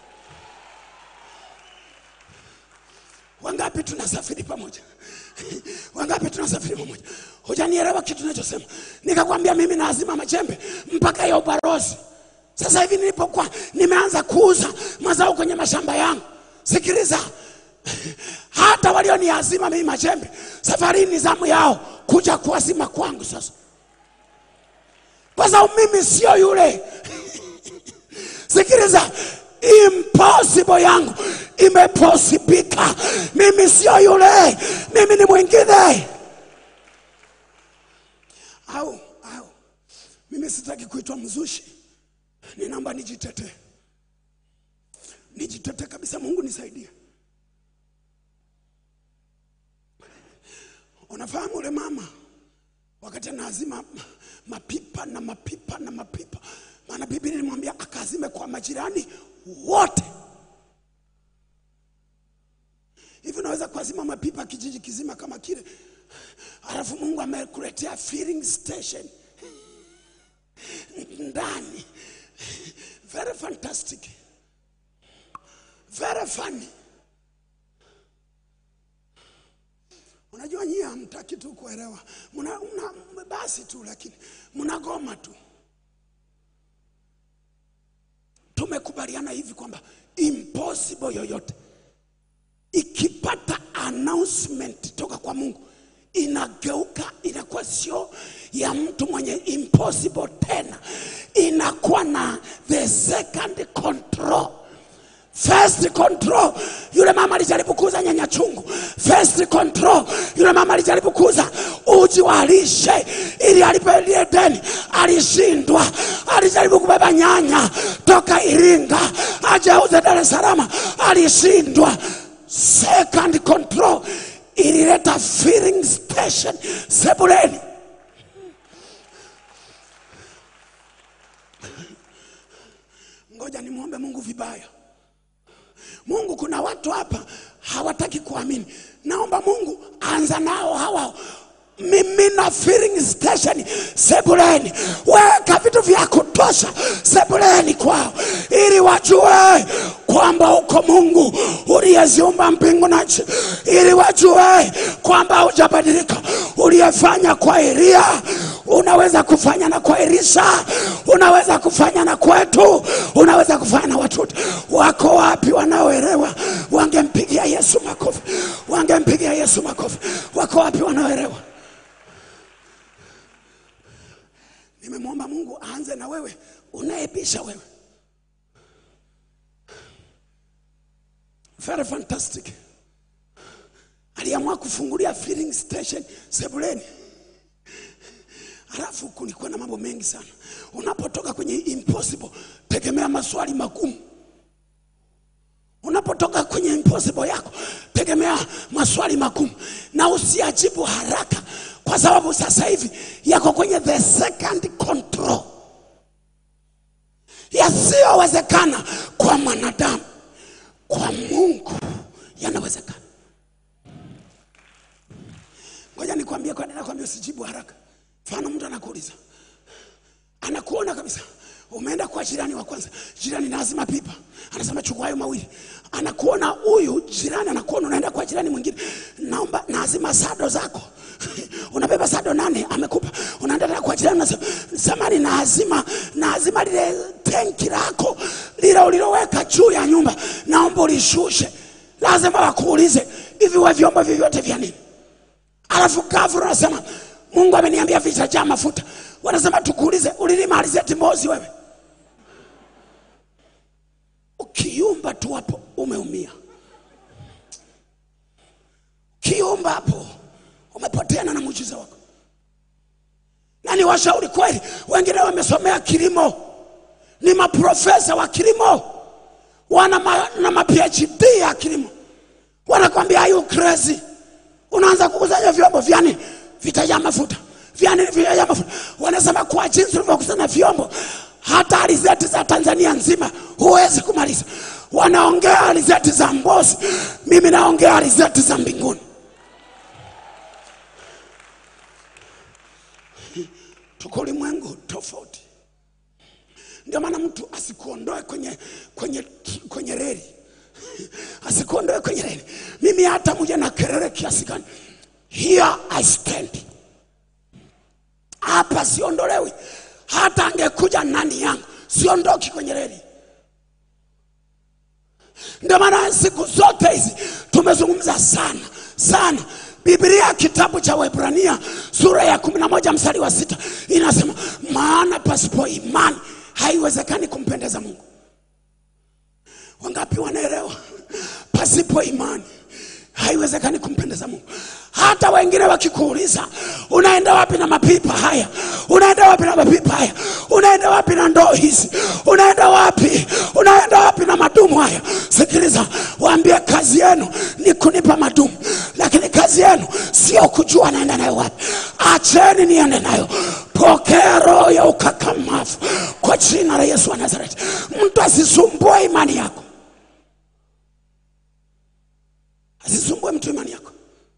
Wangapi tunasafiri pamoja? Wangapi tunasafiri pamoja? Hujanielewa kitu ninachosema. Nikakwambia mimi naazima majembe mpaka ya ubalozi. Sasa hivi nilipokuwa nimeanza kuuza mazao kwenye mashamba yangu, sikiliza, hata walioniazima mimi majembe, safari hii ni zamu yao kuja kuazima kwangu sasa, kwa sababu mimi sio yule. Sikiliza, impossible yangu imeposibika. Mimi sio yule, mimi ni mwingine. Au au mimi sitaki kuitwa mzushi, ninaomba nijitetee, nijitetee kabisa. Mungu nisaidie. Unafahamu ule mama wakati anaazima mapipa na mapipa na mapipa, maana Biblia ilimwambia akaazime kwa majirani wote. Hivi unaweza kuazima mapipa kijiji kizima kama kile, alafu Mungu amekuletea filling station ndani. Very fantastic, very funny. Unajua nyie hamtaki tu kuelewa, mna, mna basi tu, lakini mnagoma tu. Tumekubaliana hivi kwamba impossible yoyote ikipata announcement toka kwa Mungu inageuka inakuwa sio ya mtu mwenye impossible tena, inakuwa na the second control. First control, yule mama alijaribu kuuza nyanya chungu. First control, yule mama alijaribu kuuza uji wa lishe ili alipe lile deni, alishindwa. Alijaribu kubeba nyanya toka Iringa aje auze Dar es Salaam, alishindwa. Second control ilileta filling station sebuleni. Ngoja nimwombe Mungu vibaya. Mungu, kuna watu hapa hawataki kuamini. Naomba Mungu anza nao hawa mimina filling station sebuleni, weka vitu vya kutosha sebuleni kwao, ili wajue kwamba uko Mungu uliyeziumba mbingu na nchi, ili wajue kwamba hujabadilika. Uliyefanya kwa Elia unaweza kufanya na kwa Elisha, unaweza kufanya na kwetu, unaweza kufanya na watu wote. Wako wapi wanaoelewa? Wangempigia Yesu makofi, wangempigia Yesu makofi. Wako wapi wanaoelewa? Nimemwomba Mungu aanze na wewe unaebisha wewe. Very fantastic. Aliamua kufungulia filling station sebuleni. Halafu kulikuwa na mambo mengi sana. Unapotoka kwenye impossible, tegemea maswali magumu. Unapotoka kwenye impossible yako, tegemea maswali magumu na usiajibu haraka, kwa sababu sasa hivi yako kwenye the second control. yasiyowezekana kwa mwanadamu kwa mungu yanawezekana ngoja nikwambie kwa nini nakwambia usijibu haraka mfano mtu anakuuliza anakuona kabisa umeenda kwa jirani wa kwanza jirani lazima pipa anasema chukua hayo mawili anakuona huyu jirani anakuona unaenda kwa jirani mwingine naomba nazima sado zako unabeba sado nane amekupa unaenda tena kwa jirani unasema samani naazima naazima lile tenki lako lile uliloweka juu ya nyumba naomba ulishushe lazima wakuulize hivi wa vyombo vyovyote vya nini alafu kafu unasema mungu ameniambia vitajaa mafuta wanasema tukuulize ulilima alizeti mozi wewe ukiumba tu hapo umeumia ukiumba hapo umepoteana na muujiza wako na ni washauri kweli wengine wamesomea kilimo ni maprofesa wa kilimo wana ma, na ma phd ya kilimo wanakwambia ayu crazy unaanza kukusanya vyombo vyani vitajaa mafuta vyani vitajaa mafuta wanasema kwa jinsi ulivyokusanya vyombo hata alizeti za tanzania nzima huwezi kumaliza wanaongea alizeti za mbozi mimi naongea alizeti za mbinguni tuko ulimwengu tofauti ndio maana mtu asikuondoe kwenye kwenye kwenye reli asikuondoe kwenye reli mimi hata muje na kelele kiasi gani here i stand hapa siondolewi hata angekuja nani yangu siondoki kwenye reli ndio maana siku zote hizi tumezungumza sana sana biblia kitabu cha webrania sura ya kumi na moja mstari wa sita inasema maana pasipo imani haiwezekani kumpendeza mungu wangapi wanaelewa pasipo imani haiwezekani kumpendeza mungu hata wengine wakikuuliza unaenda wapi na mapipa haya unaenda wapi na mapipa haya unaenda wapi na ndoo hizi unaenda wapi unaenda wapi na madumu haya sikiliza waambie kazi yenu ni kunipa madumu lakini kazi yenu sio kujua naenda nayo wapi acheni niende nayo pokea roho ya ukakamavu kwa jina la yesu wa nazareti mtu asisumbue imani yako asisumbue mtu imani yako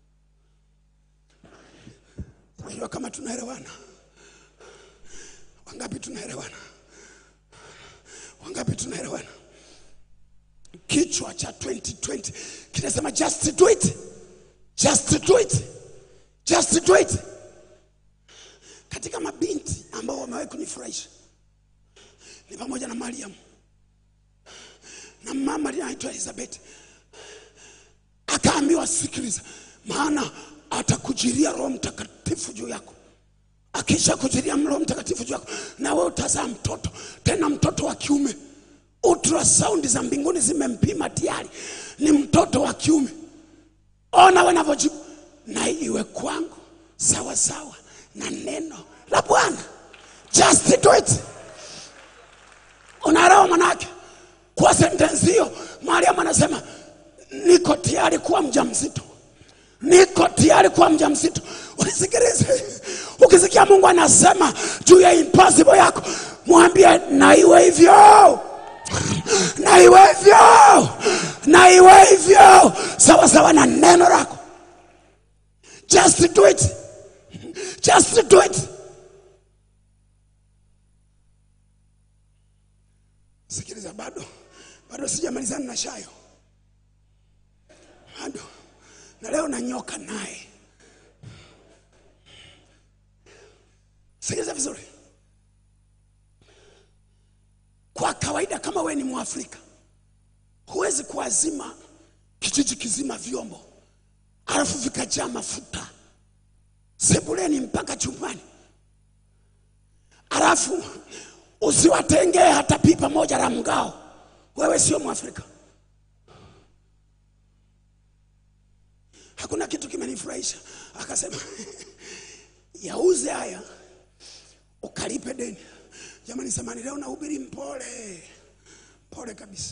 najua kama tunaelewana wangapi tunaelewana wangapi tunaelewana kichwa cha 2020 kinasema just do it just do it just do it katika mabinti ambao wamewahi kunifurahisha ni pamoja na mariam na mama anaitwa elizabeth akaambiwa sikiliza maana atakujiria roho mtakatifu juu yako akisha kujiria roho mtakatifu juu yako na wewe utazaa mtoto tena mtoto wa kiume ultrasound za mbinguni zimempima tayari ni mtoto wa kiume ona wanavyojibu na iwe kwangu sawa sawa na neno la bwana just do it unaelewa manake kwa sentensi hiyo mariamu anasema niko tayari kuwa mjamzito niko tayari kuwa mjamzito unisikilize ukisikia mungu anasema juu ya impossible yako mwambie na iwe hivyo na iwe hivyo na iwe hivyo sawa sawa na neno lako just do it just do it sikiliza bado bado sijamalizana na shayo bado na leo nanyoka naye sikiliza vizuri kwa kawaida kama we ni mwafrika huwezi kuazima kijiji kizima vyombo alafu vikajaa mafuta sebuleni mpaka chumbani alafu usiwatengee hata pipa moja la mgao wewe sio mwafrika hakuna kitu kimenifurahisha akasema yauze haya ukalipe deni jamani samani leo nahubiri mpole mpole kabisa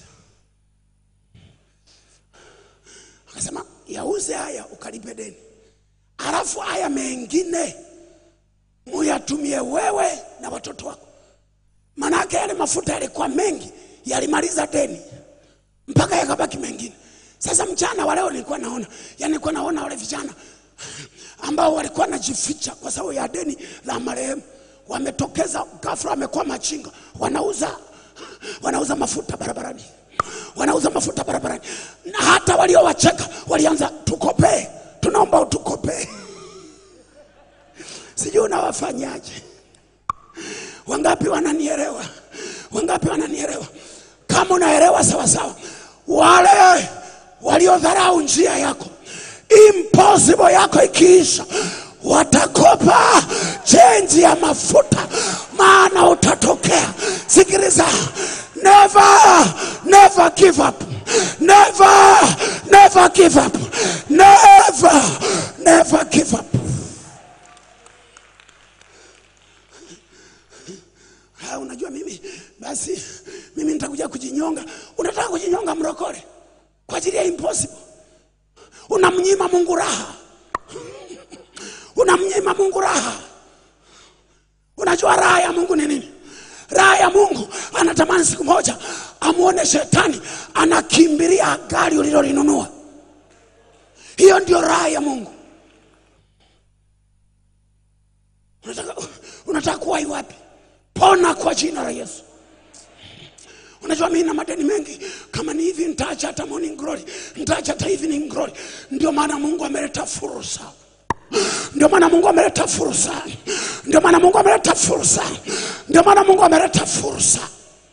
akasema yauze haya ukalipe deni alafu haya mengine muyatumie wewe na watoto wako maanake maanake yale mafuta yalikuwa mengi, yalimaliza deni mpaka yakabaki mengine. Sasa mchana wa leo nilikuwa naona, yani nilikuwa naona wale vijana ambao walikuwa wanajificha kwa sababu ya deni la marehemu, wametokeza ghafla, wamekuwa machinga, wanauza wanauza mafuta barabarani, wanauza mafuta barabarani, na hata waliowacheka walianza, tukopee, tunaomba utukopee. Sijui unawafanyaje. Wangapi wananielewa? Wangapi wananielewa? Kama unaelewa sawa sawa, wale waliodharau njia yako, impossible yako ikiisha, watakopa chenji ya mafuta, maana utatokea. Sikiliza, never never give up, never never give up, never never give up. Ha, unajua mimi basi mimi nitakuja kujinyonga. Unataka kujinyonga mrokore kwa ajili ya impossible? Unamnyima Mungu raha, unamnyima Mungu raha. Unajua raha ya Mungu ni nini? Raha ya Mungu anatamani siku moja amuone shetani anakimbilia gari ulilolinunua. Hiyo ndio raha ya Mungu. Unataka, unataka kuwahi wapi? Pona kwa jina la Yesu. Unajua mimi na madeni mengi, kama ni hivi nitaacha hata morning glory, nitaacha hata evening glory. Ndio maana Mungu ameleta fursa, ndio maana Mungu ameleta fursa, ndio maana Mungu ameleta fursa, ndio maana Mungu ameleta fursa.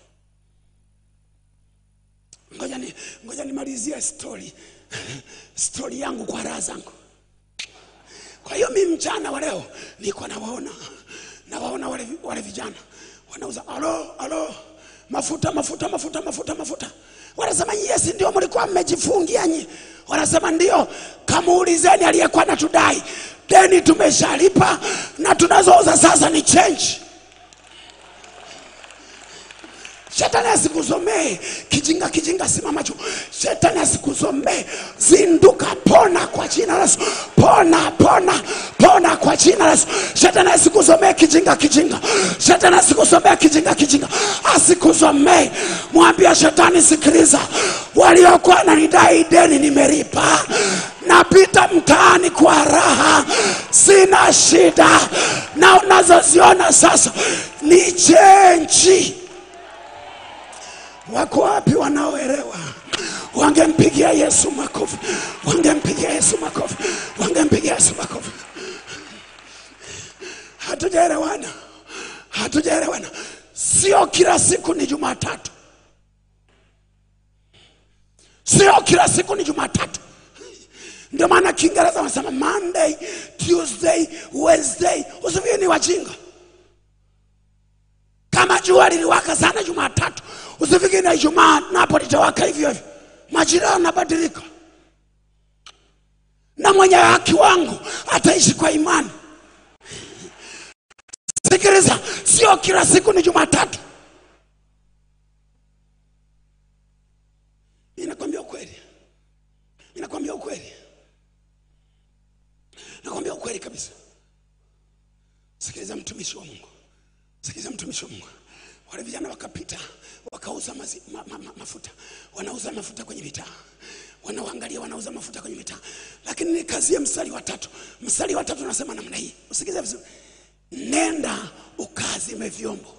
Ngoja ni ngoja nimalizie story story yangu kwa raha zangu. Kwa hiyo mimi mchana wa leo nilikuwa nawaona nawaona wale, wale vijana wanauza alo alo mafuta mafuta mafuta mafuta mafuta wanasema yes ndio mlikuwa mmejifungia nyi wanasema ndio kamuulizeni aliyekuwa natudai deni tumeshalipa na tunazouza sasa ni change Shetani asikusomee kijinga kijinga, simama juu. Shetani asikusomee, zinduka, pona kwa jina la Yesu, pona pona pona kwa jina la Yesu. Shetani asikusomee kijinga kijinga, shetani asikusomee kijinga kijinga, asikusomee. Mwambia shetani, sikiliza, waliokuwa wananidai deni nimelipa, napita mtaani kwa raha, sina shida, na unazoziona sasa ni chenji. Wako wapi wanaoelewa? Wangempigia Yesu makofi, wangempigia Yesu makofi, wangempigia Yesu makofi. Hatujaelewana, hatujaelewana. Sio kila siku ni Jumatatu, sio kila siku ni Jumatatu. Ndio maana Kiingereza wanasema Monday, Tuesday, Wednesday. Usifikiri ni wajinga kama jua liliwaka sana Jumatatu, usifikiri na Ijumaa napo litawaka hivyo hivyo. Majira yanabadilika, na mwenye haki wangu ataishi kwa imani. Sikiliza, sio kila siku ni Jumatatu. Inakwambia ukweli, inakwambia ukweli, nakwambia ukweli kabisa. Sikiliza mtumishi wa Mungu Sikiliza mtumishi wa Mungu. Wale vijana wakapita wakauza mazi, ma, ma, ma, mafuta, wanauza mafuta kwenye mitaa, wanaoangalia wanauza mafuta kwenye mitaa, lakini nikazie mstari wa tatu. Mstari wa tatu unasema namna hii, usikize vizuri, nenda ukazime vyombo.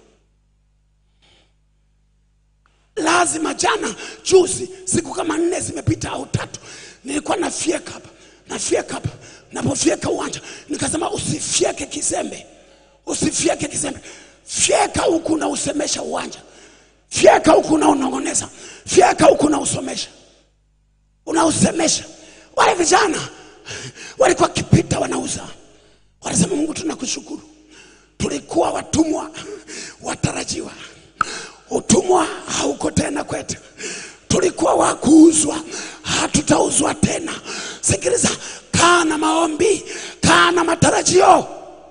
Lazima jana juzi, siku kama nne zimepita au tatu, nilikuwa nafyeka hapa nafyeka hapa, napofyeka uwanja nikasema usifyeke kizembe, usifyeke kizembe fyeka huku na usemesha uwanja, fyeka huku na unong'oneza, fyeka huku na usomesha, unausemesha. Wale vijana walikuwa wakipita wanauza, wanasema Mungu, tunakushukuru, tulikuwa watumwa watarajiwa, utumwa hauko tena kwetu, tulikuwa wakuuzwa, hatutauzwa tena. Sikiliza, kaa na maombi, kaa na matarajio.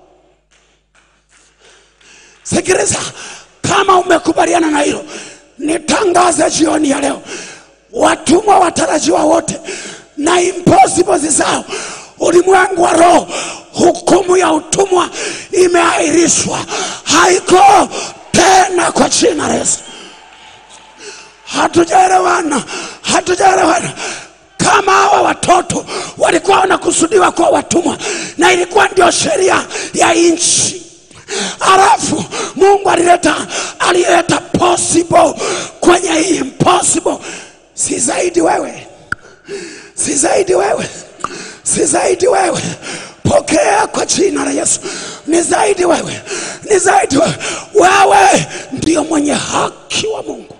Sikiliza, kama umekubaliana na hilo, nitangaze jioni ya leo, watumwa watarajiwa wote na impossible zao, ulimwengu wa roho, hukumu ya utumwa imeahirishwa, haiko tena kwa jina la Yesu. Hatujaelewana, hatujaelewana. Kama hawa watoto walikuwa wanakusudiwa kuwa watumwa na ilikuwa ndio sheria ya nchi, alafu Mungu alileta alileta possible kwenye hii impossible. Si zaidi wewe, si zaidi wewe, si zaidi wewe. Pokea kwa jina la Yesu. Ni zaidi wewe, ni zaidi wewe. Wewe ndio mwenye haki wa Mungu.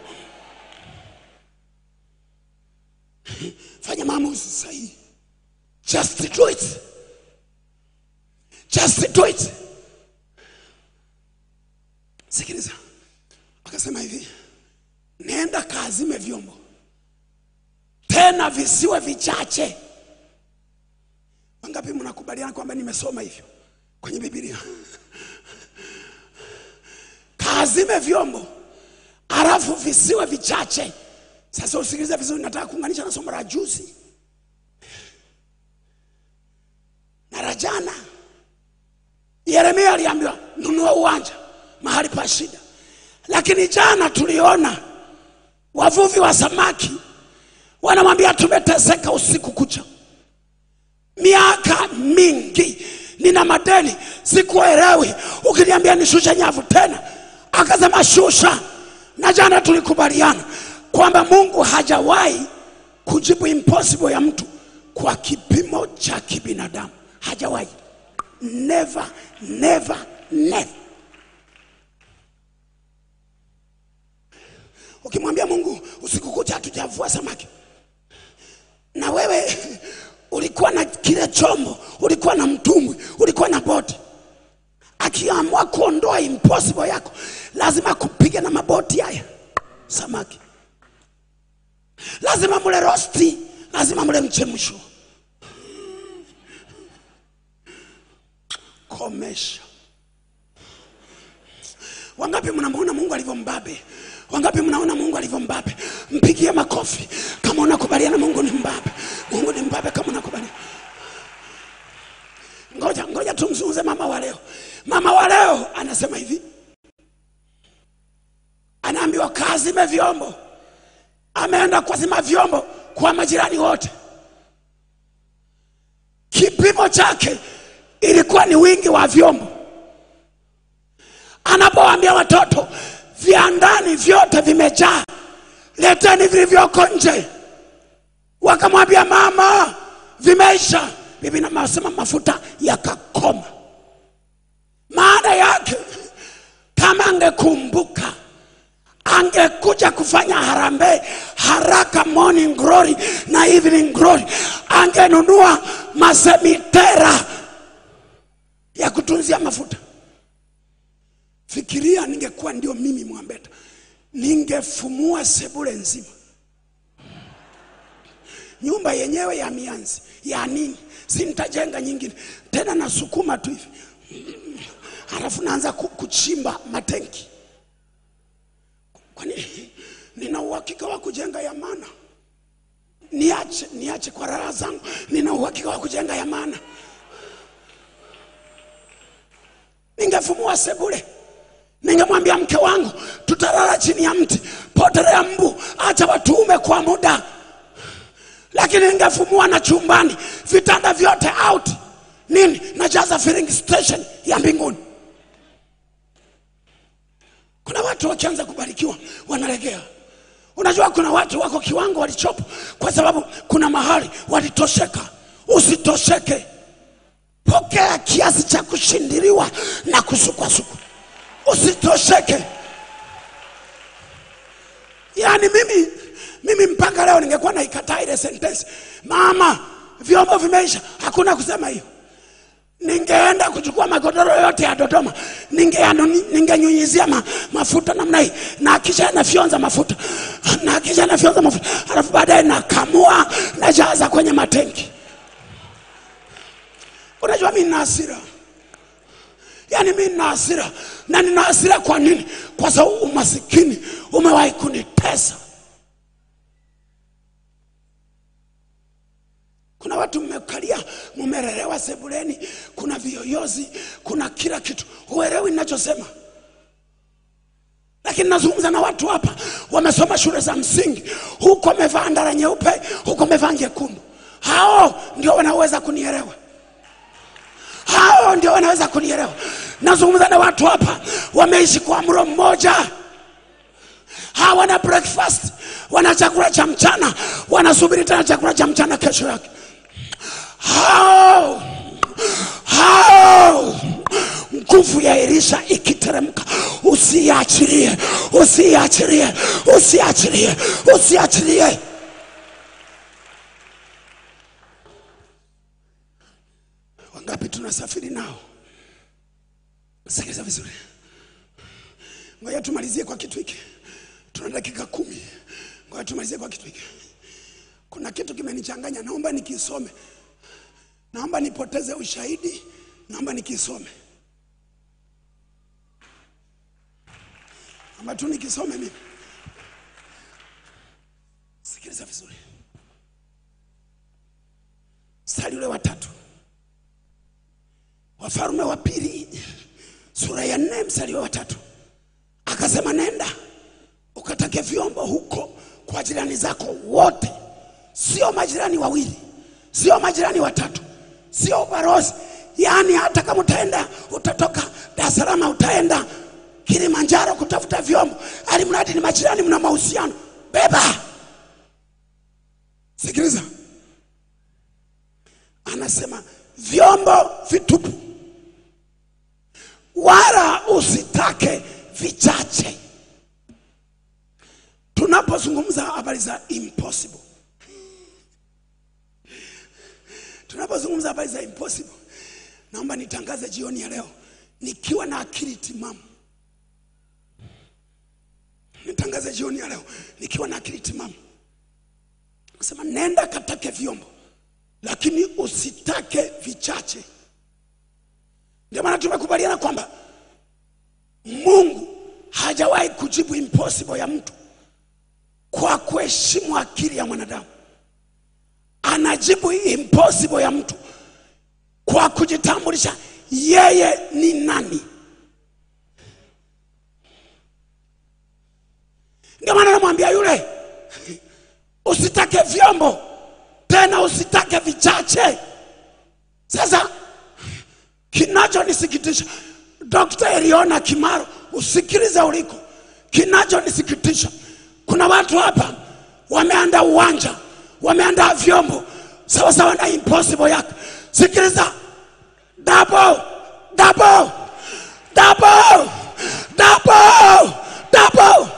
Fanya maamuzi sahihi. Just do it. Just do it. Sikiliza, akasema hivi, nenda kaazime vyombo tena visiwe vichache. Wangapi mnakubaliana kwamba nimesoma hivyo kwenye Biblia? Kaazime vyombo alafu visiwe vichache. Sasa usikilize vizuri, nataka kuunganisha na somo la juzi na la jana. Yeremia aliambiwa nunua uwanja mahali pa shida, lakini jana tuliona wavuvi wa samaki wanamwambia tumeteseka usiku kucha, miaka mingi, nina madeni, sikuelewi. Ukiniambia nishushe nyavu tena, akasema shusha. Na jana tulikubaliana kwamba Mungu hajawahi kujibu impossible ya mtu kwa kipimo cha kibinadamu, hajawahi, never, never, never. Ukimwambia Mungu usiku kucha hatujavua samaki, na wewe ulikuwa na kile chombo, ulikuwa na mtumbwi, ulikuwa na boti, akiamua kuondoa impossible yako, lazima kupige na maboti haya samaki, lazima mule rosti, lazima mule mchemsho. Komesha. Wangapi mnamwona Mungu alivyo mbabe? Wangapi mnaona Mungu alivyo mbabe? Mpigie makofi kama unakubaliana Mungu ni mbabe. Mungu ni mbabe kama unakubaliana. Ngoja ngoja tumzungumze mama wa leo. Mama wa leo anasema hivi, anaambiwa kaazime vyombo, ameenda kuazima vyombo kwa majirani wote. Kipimo chake ilikuwa ni wingi wa vyombo anapowaambia watoto vya ndani vyote vimejaa, leteni vilivyoko nje. Wakamwambia mama, vimeisha. Bibi nasema mafuta yakakoma. Maana yake kama angekumbuka angekuja kufanya harambee haraka, morning glory na evening glory, angenunua masemitera ya kutunzia mafuta. Fikiria, ningekuwa ndio mimi Mwambeta, ningefumua sebule nzima, nyumba yenyewe ya mianzi ya nini, si nitajenga nyingine tena, nasukuma tu hivi, halafu naanza ku- kuchimba matenki. Kwani nina uhakika wa kujenga ya maana? Niache, niache kwa raha zangu, nina uhakika wa kujenga ya maana. Ningefumua sebule ningemwambia mke wangu tutalala chini ya mti, potelea mbu, acha watuume kwa muda. Lakini ningefumua na chumbani, vitanda vyote out, nini, najaza filling station ya mbinguni. Kuna watu wakianza kubarikiwa wanalegea. Unajua, kuna watu wako kiwango walichopo kwa sababu kuna mahali walitosheka. Usitosheke, pokea kiasi cha kushindiliwa na kusukwasukwa usitosheke. Yaani mimi mimi mpaka leo ningekuwa naikataa ile sentence, mama, vyombo vimeisha, hakuna kusema hiyo. Ningeenda kuchukua magodoro yote ya Dodoma, ningeanu- ningenyunyizia ma, mafuta namna hii, na kisha nafyonza mafuta, na kisha nafyonza mafuta, alafu baadaye nakamua, najaza kwenye matenki. Unajua mimi nina hasira Yaani mimi nina hasira na nina hasira kwa nini? Kwa sababu umasikini umewahi kunitesa. Kuna watu mmekalia, mmelelewa sebuleni, kuna viyoyozi, kuna kila kitu, huelewi ninachosema. lakini nazungumza na watu hapa wamesoma shule za msingi huko wamevaa ndara nyeupe huko wamevaa nyekundu hao ndio wanaweza kunielewa hao ndio wanaweza kunielewa nazungumza na watu hapa wameishi kwa mlo mmoja hawana breakfast wana chakula cha mchana wanasubiri tena chakula cha mchana kesho yake hao hao nguvu ya Elisha ikiteremka, usiachilie, usiachilie, usiachilie, usiachilie. Wangapi tunasafiri nao? Sikiliza vizuri, ngoja tumalizie kwa kitu hiki. Tuna dakika kumi, ngoja tumalizie kwa kitu hiki. Kuna kitu kimenichanganya, naomba nikisome, naomba nipoteze ushahidi, naomba nikisome. Naomba tu nikisome mimi. Sikiliza vizuri, mstari ule wa tatu, Wafalme wa pili sura ya nne mstari wa tatu, akasema nenda ukatake vyombo huko kwa jirani zako wote, sio majirani wawili, sio majirani watatu, sio ubarozi. Yaani hata kama utaenda utatoka Dar es Salaam utaenda Kilimanjaro kutafuta vyombo, alimradi ni majirani, mna mahusiano, beba. Sikiliza, anasema vyombo vitupu, wala usitake vichache. Tunapozungumza habari za impossible, tunapozungumza habari za impossible, naomba nitangaze jioni ya leo nikiwa na akili timamu nitangaze jioni ya leo nikiwa na akili timamu, sema nenda katake vyombo, lakini usitake vichache. Ndio maana tumekubaliana kwamba Mungu hajawahi kujibu impossible ya mtu kwa kuheshimu akili ya mwanadamu. Anajibu impossible ya mtu kwa kujitambulisha yeye ni nani. Ndio maana namwambia yule, usitake vyombo tena, usitake vichache. Sasa kinachonisikitisha, Dr. Eliona Kimaro, usikilize uliko. Kinachonisikitisha, kuna watu hapa wameandaa uwanja, wameandaa vyombo sawa sawa na impossible yake. Sikiliza, double double double double double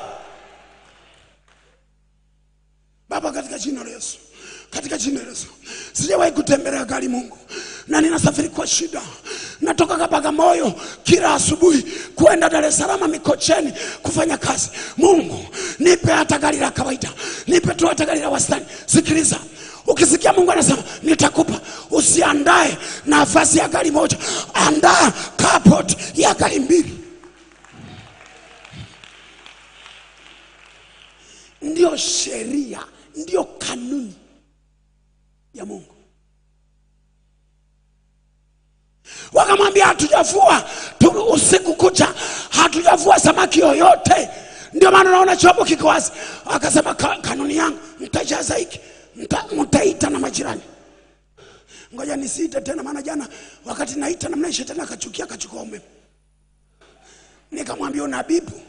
Baba, katika jina la Yesu, katika jina la Yesu, sijawahi kutembelea gari Mungu, na ninasafiri kwa shida. Natoka Bagamoyo kila asubuhi kwenda Dar es Salaam Mikocheni kufanya kazi. Mungu, nipe hata gari la kawaida, nipe tu hata gari la wastani. Sikiliza, ukisikia Mungu anasema nitakupa, usiandae nafasi ya gari moja, andaa carport ya gari mbili. Ndio sheria, ndio kanuni ya Mungu. Wakamwambia hatujavua tu usiku kucha, hatujavua samaki yoyote, ndio maana naona chombo kiko wazi. Akasema ka, kanuni yangu mtajaza hiki, mta- mtaita na majirani. Ngoja nisiite tena, maana jana wakati naita namna shetani akachukia akachukua umeme. Nikamwambia una bibu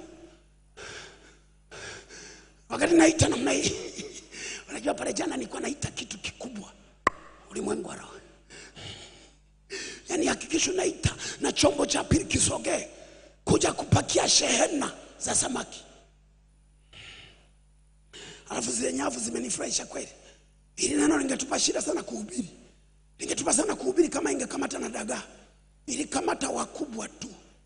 wakati naita namna hii unajua pale jana nilikuwa naita kitu kikubwa ulimwengu wa roho yaani hakikisha unaita na chombo cha pili kisogee kuja kupakia shehena za samaki alafu zile nyavu zimenifurahisha kweli ili neno lingetupa shida sana kuhubiri lingetupa sana kuhubiri kama ingekamata na dagaa ilikamata wakubwa tu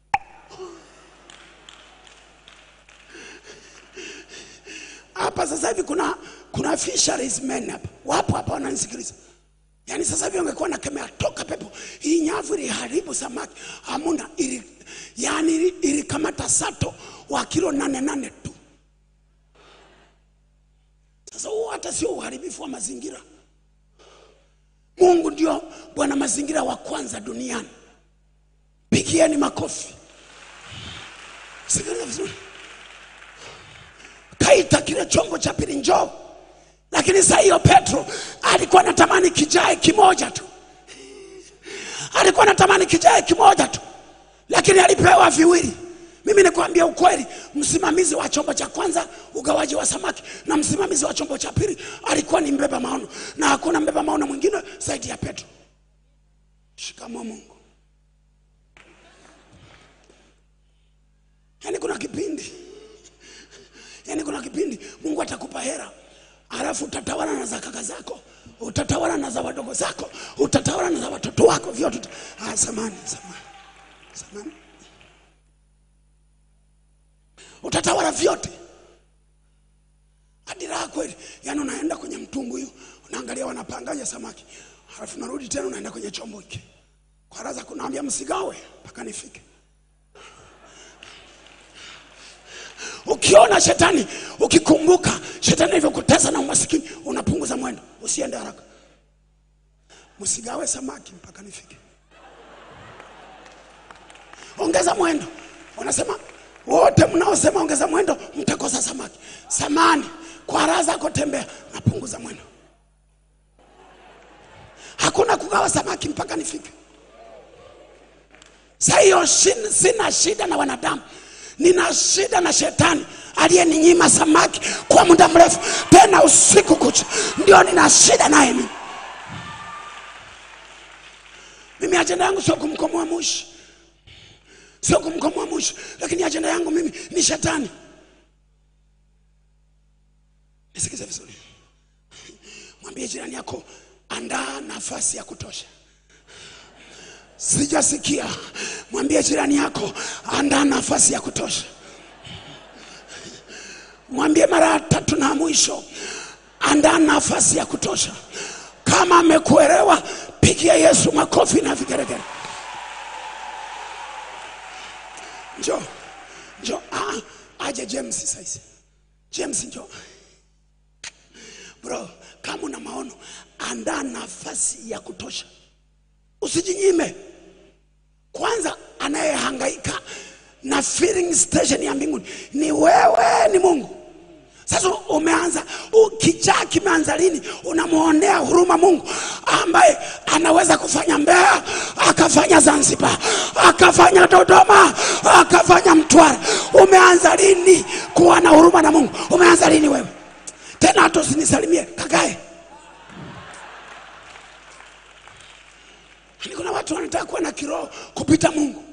hapa sasa hivi kuna kuna fisheries men hapa wapo hapa wananisikiliza yaani sasa hivi wangekuwa na kamera toka pepo hii nyavu iliharibu samaki hamuna ili yaani ili- ilikamata sato wa kilo nane nane tu sasa huo hata sio uharibifu wa mazingira mungu ndio bwana mazingira wa kwanza duniani pigieni makofi sikiliza vizuri akaita kile chombo cha pili njoo lakini saa hiyo petro alikuwa anatamani kijae kimoja tu alikuwa anatamani kijae kimoja tu lakini alipewa viwili mimi nikwambia ukweli msimamizi wa chombo cha kwanza ugawaji wa samaki na msimamizi wa chombo cha pili alikuwa ni mbeba maono na hakuna mbeba maono mwingine zaidi ya petro shikamo mungu yaani kuna kipindi yaani kuna kipindi mungu atakupa hera alafu utatawala na za kaka zako utatawala na za wadogo zako utatawala na za watoto wako vyote uta- ah, samani samani samani utatawala vyote hadi raha kweli yaani unaenda kwenye mtumbwi unaangalia wanapanganya samaki halafu narudi tena unaenda kwenye chombo hiki kwa raza kunaambia msigawe mpaka nifike ukiona shetani ukikumbuka shetani alivyokutesa na umasikini unapunguza mwendo usiende haraka msigawe samaki mpaka nifike ongeza mwendo unasema wote mnaosema ongeza mwendo mtakosa samaki samani kwa raha zako tembea napunguza mwendo hakuna kugawa samaki mpaka nifike Sa hiyo shin- sina shida na wanadamu, nina shida na shetani aliyeninyima samaki kwa muda mrefu, tena usiku kucha, ndio nina shida naye mimi. Mimi ajenda yangu sio kumkomoa Mushi, sio kumkomoa Mushi, lakini ajenda yangu mimi ni shetani. Nisikize vizuri, mwambie jirani yako, andaa nafasi ya kutosha. Sijasikia. Mwambie jirani yako, andaa nafasi ya kutosha. Mwambie mara ya tatu na mwisho, andaa nafasi ya kutosha. Kama amekuelewa, pigia Yesu makofi na vigeregere. Njoo, njoo. Ah, aje James saizi. James njoo. Bro, kama una maono, andaa nafasi ya kutosha usijinyime kwanza anayehangaika na filling station ya mbinguni ni wewe ni mungu sasa umeanza ukijaa kimeanza lini unamwonea huruma mungu ambaye anaweza kufanya mbeya akafanya zanzibar akafanya dodoma akafanya mtwara umeanza lini kuwa na huruma na mungu umeanza lini wewe tena hata usinisalimie kakae Yaani kuna watu wanataka kuwa na kiroho kupita Mungu.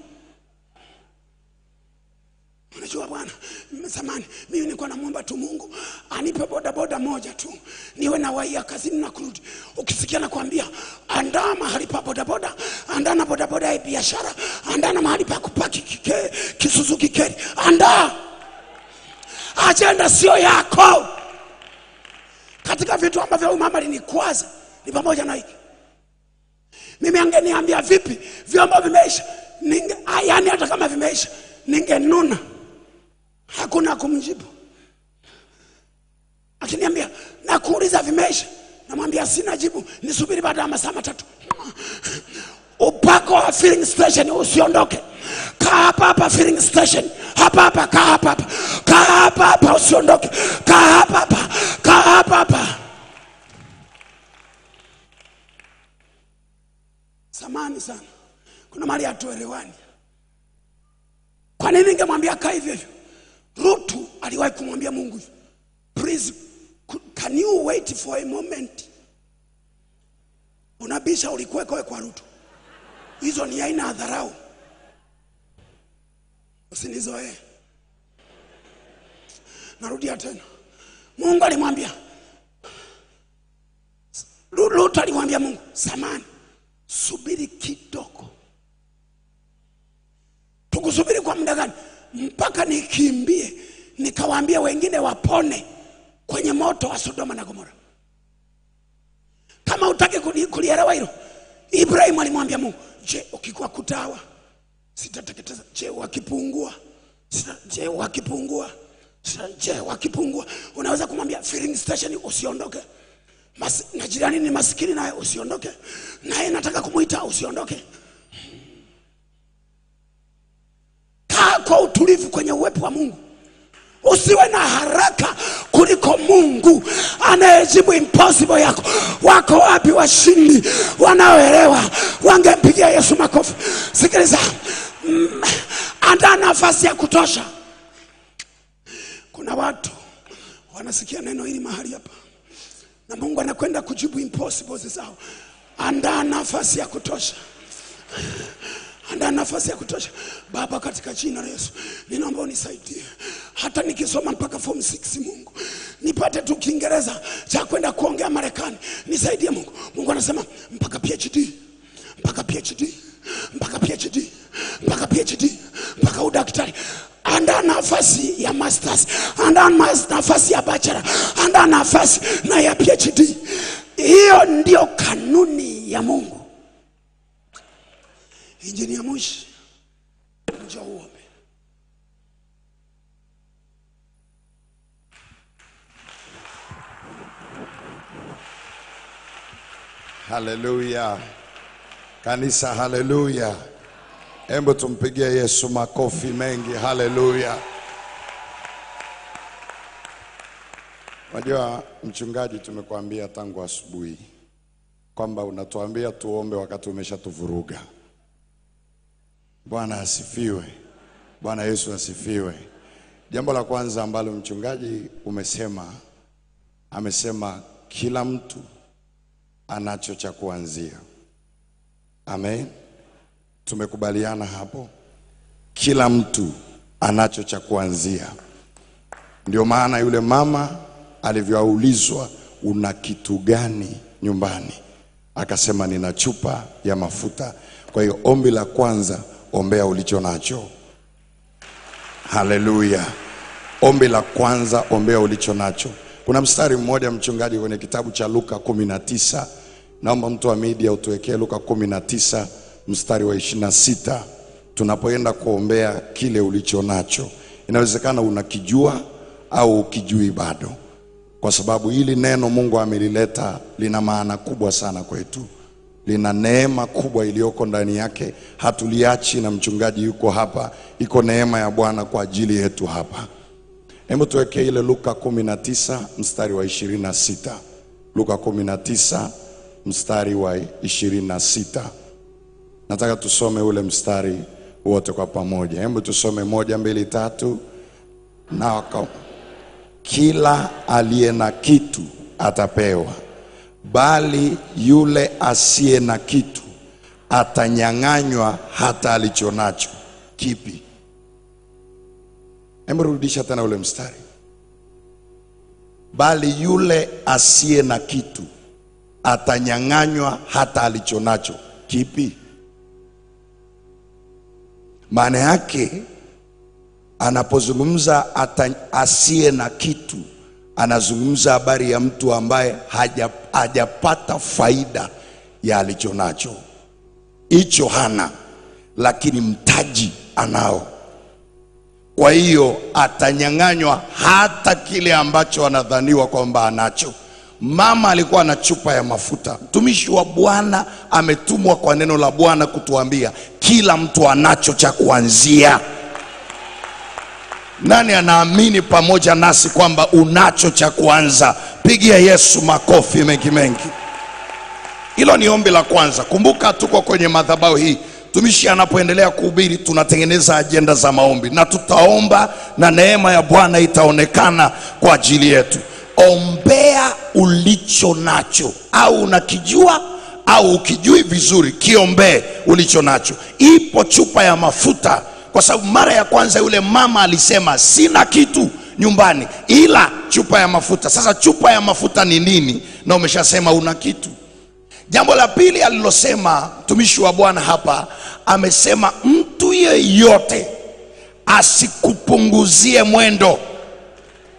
Unajua bwana, samani mimi nilikuwa namwomba tu Mungu anipe bodaboda moja tu niwe na waia kazini na kurudi. Ukisikia nakwambia, andaa mahali pa bodaboda, andaa na bodaboda ya biashara, andaa na mahali pa kupaki kike, kisuzuki keri, andaa. Ajenda sio yako. Katika vitu ambavyo huyu mama alinikwaza ni pamoja na hiki mimi angeniambia vipi vyombo vimeisha ninge ah, yani hata kama vimeisha ningenuna hakuna kumjibu akiniambia nakuuliza vimeisha namwambia sina jibu nisubiri baada ya masaa matatu upako wa filling station usiondoke kaa hapa hapa filling station hapa hapa kaa hapa hapa kaa hapa hapa usiondoke kaa hapa hapa kaa hapa hapa samani sana kuna mali hatuelewani kwa nini ningemwambia kaa hivyo hivyo rutu aliwahi kumwambia mungu hivyo please cu- can you wait for a moment unabisha ulikuwekowe kwa rutu hizo ni aina ya dharau usinizoee narudia tena mungu alimwambia Lu- lutu alimwambia mungu samani subiri kidogo tukusubiri kwa muda gani mpaka nikimbie nikawaambie wengine wapone kwenye moto wa sodoma na gomora kama utaki kuli- kulielewa hilo ibrahimu alimwambia mungu je ukikuwa kutawa sitateketeza je wakipungua Sita, je wakipungua Sita, je wakipungua unaweza kumwambia filling station usiondoke Mas, na jirani ni maskini naye usiondoke naye nataka kumwita usiondoke kaa kwa utulivu kwenye uwepo wa mungu usiwe na haraka kuliko mungu anayejibu impossible yako wako wapi washindi wanaoelewa wangempigia yesu makofi sikiliza mm, andaa nafasi ya kutosha kuna watu wanasikia neno hili mahali hapa na mungu anakwenda kujibu impossibles zao andaa nafasi ya kutosha andaa nafasi ya kutosha baba katika jina la yesu ninaomba unisaidie hata nikisoma mpaka form 6 mungu nipate tu kiingereza cha kwenda kuongea marekani nisaidie mungu mungu anasema mpaka phd mpaka phd mpaka phd mpaka phd mpaka udaktari andaa nafasi ya masters andaa mas- nafasi ya bachelor andaa nafasi na ya phd hiyo ndio kanuni ya mungu injinia mwishi njoo uombe Haleluya. Kanisa, haleluya. Hebu tumpigie Yesu makofi mengi. Haleluya. Unajua mchungaji, tumekuambia tangu asubuhi kwamba unatuambia tuombe wakati umeshatuvuruga. Bwana asifiwe. Bwana Yesu asifiwe. Jambo la kwanza ambalo mchungaji umesema, amesema kila mtu anacho cha kuanzia. Amen. Tumekubaliana hapo, kila mtu anacho cha kuanzia. Ndio maana yule mama alivyoulizwa una kitu gani nyumbani, akasema nina chupa ya mafuta. Kwa hiyo ombi la kwanza, ombea ulicho nacho. Haleluya. Ombi la kwanza, ombea ulicho nacho. Kuna mstari mmoja mchungaji kwenye kitabu cha Luka kumi na tisa. Naomba mtu wa media utuwekee Luka kumi na tisa mstari wa ishirini na sita tunapoenda kuombea kile ulicho nacho. Inawezekana unakijua au ukijui bado, kwa sababu hili neno Mungu amelileta lina maana kubwa sana kwetu, lina neema kubwa iliyoko ndani yake. Hatuliachi na mchungaji yuko hapa, iko neema ya Bwana kwa ajili yetu hapa. Hebu tuwekee ile Luka 19 mstari wa 26. Luka 19 mstari wa 26. Nataka tusome ule mstari wote kwa pamoja. Hebu tusome moja, mbili, tatu. Na waka, kila aliye na kitu atapewa, bali yule asiye na kitu atanyang'anywa hata alicho nacho. Kipi? Hebu rudisha tena ule mstari. Bali yule asiye na kitu atanyang'anywa hata alicho nacho. Kipi? Maana yake anapozungumza ata- asiye na kitu, anazungumza habari ya mtu ambaye haja- hajapata faida ya alicho nacho. Hicho hana, lakini mtaji anao. Kwa hiyo atanyang'anywa hata kile ambacho anadhaniwa kwamba anacho. Mama alikuwa na chupa ya mafuta. Mtumishi wa Bwana ametumwa kwa neno la Bwana kutuambia kila mtu anacho cha kuanzia. Nani anaamini pamoja nasi kwamba unacho cha kuanza? Pigia Yesu makofi mengi mengi. Hilo ni ombi la kwanza. Kumbuka tuko kwenye madhabahu hii, tumishi anapoendelea kuhubiri, tunatengeneza ajenda za maombi na tutaomba na neema ya Bwana itaonekana kwa ajili yetu. Ombea ulicho nacho, au unakijua au ukijui vizuri, kiombee ulicho nacho. Ipo chupa ya mafuta, kwa sababu mara ya kwanza yule mama alisema sina kitu nyumbani ila chupa ya mafuta. Sasa chupa ya mafuta ni nini? Na umeshasema una kitu. Jambo la pili alilosema mtumishi wa Bwana hapa, amesema mtu yeyote asikupunguzie mwendo.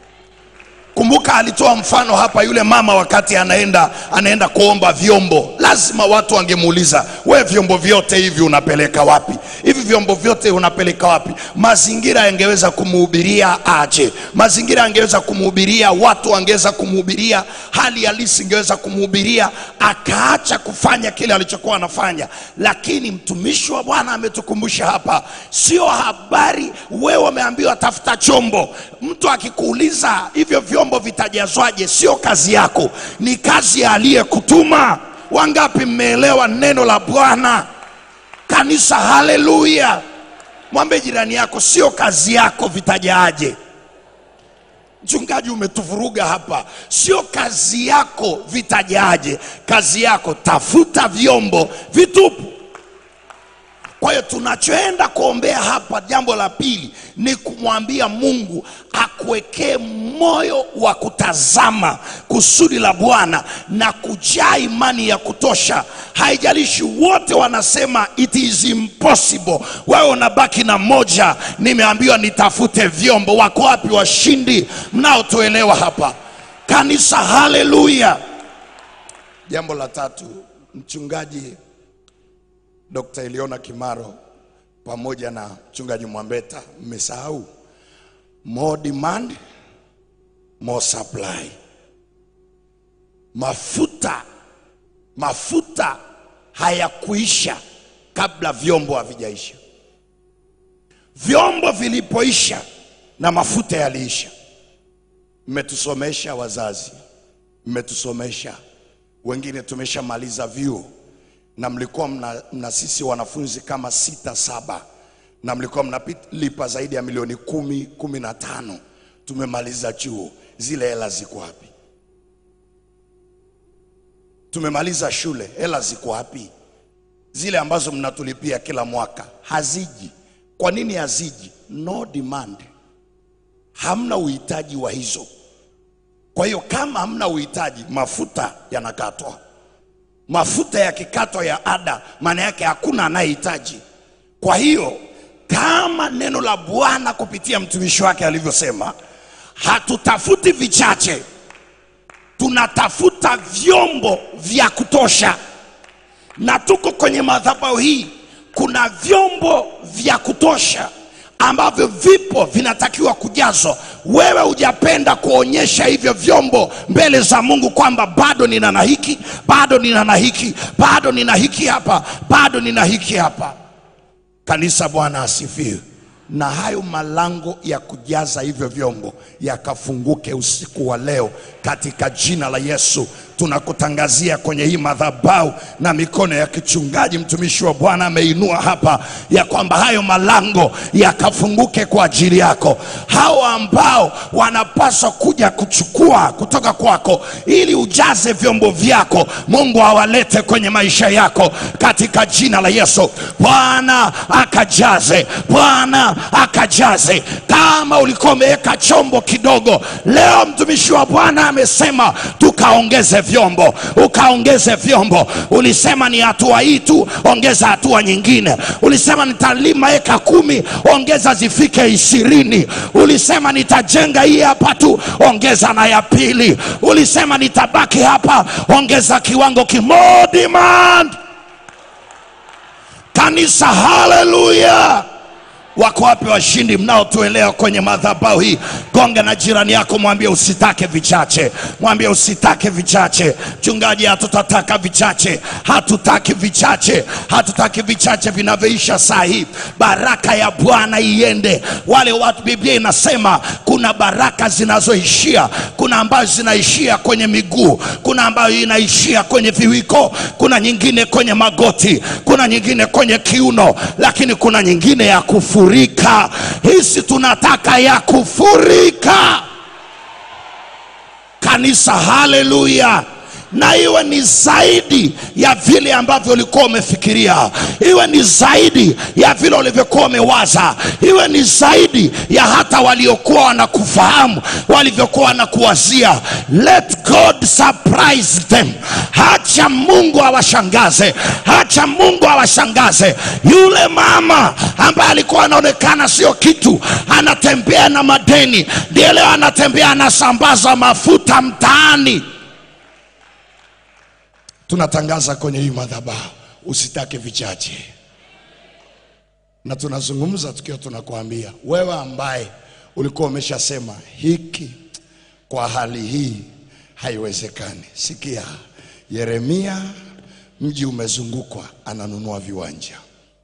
Kumbuka alitoa mfano hapa, yule mama wakati anaenda anaenda kuomba vyombo, lazima watu wangemuuliza we vyombo vyote hivi unapeleka wapi hivi vyombo vyote unapeleka wapi mazingira yangeweza kumuhubiria aje mazingira yangeweza kumuhubiria watu wangeweza kumuhubiria hali halisi ingeweza kumuhubiria akaacha kufanya kile alichokuwa anafanya lakini mtumishi wa bwana ametukumbusha hapa sio habari wewe umeambiwa tafuta chombo mtu akikuuliza hivyo vyombo vitajazwaje sio kazi yako ni kazi ya aliyekutuma wangapi mmeelewa neno la bwana kanisa haleluya mwambie jirani yako sio kazi yako vitajaaje mchungaji umetuvuruga hapa sio kazi yako vitajaaje kazi yako tafuta vyombo vitupu kwa hiyo tunachoenda kuombea hapa, jambo la pili ni kumwambia Mungu akuwekee moyo wa kutazama kusudi la Bwana na kujaa imani ya kutosha. Haijalishi wote wanasema it is impossible, wewe unabaki na moja. Nimeambiwa nitafute vyombo. Wako wapi washindi mnaotuelewa hapa kanisa? Haleluya! Jambo la tatu, mchungaji Dr. Eliona Kimaro pamoja na mchungaji Mwambeta, mmesahau more demand more supply. Mafuta mafuta hayakuisha kabla vyombo havijaisha. Vyombo vilipoisha na mafuta yaliisha. Mmetusomesha wazazi, mmetusomesha wengine, tumeshamaliza vyuo na mlikuwa mna, mna sisi wanafunzi kama sita saba na mlikuwa mnalipa zaidi ya milioni kumi kumi na tano tumemaliza chuo zile hela ziko wapi tumemaliza shule hela ziko wapi zile ambazo mnatulipia kila mwaka haziji kwa nini haziji no demand hamna uhitaji wa hizo kwa hiyo kama hamna uhitaji mafuta yanakatwa mafuta yakikatwa ya ada, maana yake hakuna anayehitaji. Kwa hiyo kama neno la Bwana kupitia mtumishi wake alivyosema, hatutafuti vichache, tunatafuta vyombo vya kutosha, na tuko kwenye madhabahu hii, kuna vyombo vya kutosha ambavyo vipo vinatakiwa kujazwa. Wewe hujapenda kuonyesha hivyo vyombo mbele za Mungu kwamba bado nina na hiki, bado nina na hiki, bado nina hiki hapa, bado nina hiki hapa. Kanisa, Bwana asifiwe. Na hayo malango ya kujaza hivyo vyombo yakafunguke usiku wa leo katika jina la Yesu. Tunakutangazia kwenye hii madhabahu na mikono ya kichungaji, mtumishi wa Bwana ameinua hapa, ya kwamba hayo malango yakafunguke kwa ajili yako. Hao ambao wanapaswa kuja kuchukua kutoka kwako ili ujaze vyombo vyako, Mungu awalete kwenye maisha yako katika jina la Yesu. Bwana akajaze, Bwana akajaze. Kama ulikuwa umeweka chombo kidogo, leo mtumishi wa Bwana amesema tukaongeze vyombo, ukaongeze vyombo. Ulisema ni hatua hii tu, ongeza hatua nyingine. Ulisema nitalima eka kumi, ongeza zifike ishirini. Ulisema nitajenga hii hapa tu, ongeza na ya pili. Ulisema nitabaki hapa, ongeza kiwango kimo demand. Kanisa, haleluya! Wako wapi washindi mnaotuelewa kwenye madhabahu hii? Gonga na jirani yako, mwambie usitake vichache, mwambie usitake vichache. Mchungaji, hatutataka vichache, hatutaki vichache, hatutaki vichache vinavyoisha saa hii. Baraka ya Bwana iende wale watu. Biblia inasema kuna baraka zinazoishia, kuna ambazo zinaishia kwenye miguu, kuna ambayo inaishia kwenye viwiko, kuna nyingine kwenye magoti, kuna nyingine kwenye kiuno, lakini kuna nyingine ya kufu kufurika. Hisi tunataka ya kufurika. Kanisa, haleluya! na iwe ni zaidi ya vile ambavyo ulikuwa umefikiria, iwe ni zaidi ya vile ulivyokuwa umewaza, iwe ni zaidi ya hata waliokuwa wanakufahamu walivyokuwa wanakuwazia. Let God surprise them. Hacha Mungu awashangaze, hacha Mungu awashangaze. Yule mama ambaye alikuwa anaonekana sio kitu, anatembea na madeni, ndiye leo anatembea anasambaza mafuta mtaani tunatangaza kwenye hii madhabahu usitake vichache na tunazungumza tukiwa tunakuambia wewe ambaye ulikuwa umeshasema hiki kwa hali hii haiwezekani sikia yeremia mji umezungukwa ananunua viwanja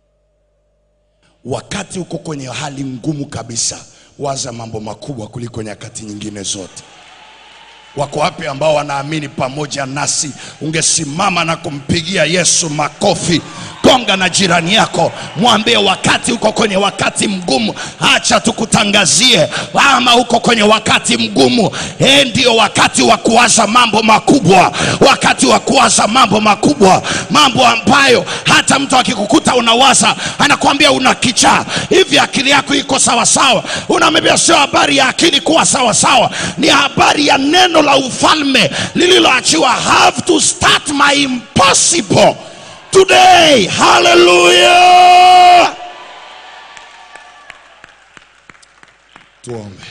wakati uko kwenye hali ngumu kabisa waza mambo makubwa kuliko nyakati nyingine zote wako wapi ambao wanaamini pamoja nasi ungesimama na kumpigia yesu makofi gonga na jirani yako mwambie wakati uko kwenye wakati mgumu acha tukutangazie ama uko kwenye wakati mgumu e ndio wakati wa kuwaza mambo makubwa wakati wa kuwaza mambo makubwa mambo ambayo hata mtu akikukuta unawaza anakuambia una kichaa hivi akili yako iko sawasawa unamwambia sio habari ya akili kuwa sawasawa ni habari ya neno la ufalme lililoachiwa have to start my impossible today haleluya tuombe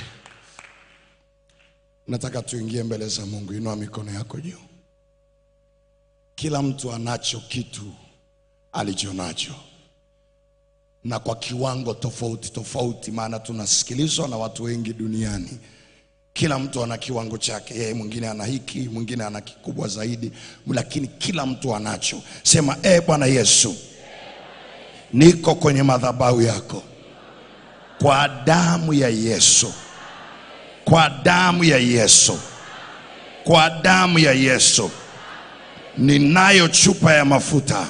nataka tuingie mbele za mungu inua mikono yako juu kila mtu anacho kitu alicho nacho na kwa kiwango tofauti tofauti maana tunasikilizwa na watu wengi duniani kila mtu ana kiwango chake yeye mwingine ana hiki mwingine ana kikubwa zaidi lakini kila mtu anacho sema e bwana yesu niko kwenye madhabahu yako kwa damu ya yesu kwa damu ya yesu kwa damu ya yesu ninayo chupa ya mafuta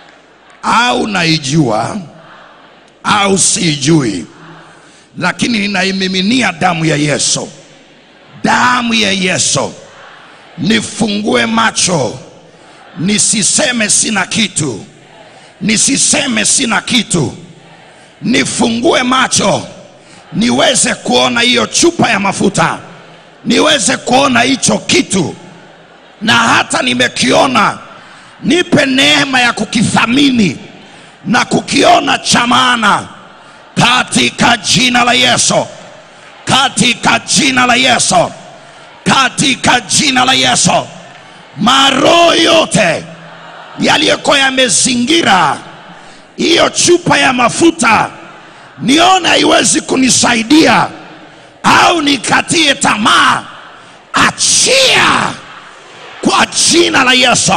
au naijua au siijui lakini ninaimiminia damu ya yesu damu ya yesu nifungue macho nisiseme sina kitu nisiseme sina kitu nifungue macho niweze kuona hiyo chupa ya mafuta niweze kuona hicho kitu na hata nimekiona nipe neema ya kukithamini na kukiona cha maana katika jina la yesu katika jina la yesu katika jina la yesu maroho yote yaliyokuwa yamezingira hiyo chupa ya mafuta nione haiwezi kunisaidia au nikatie tamaa achia kwa jina la yesu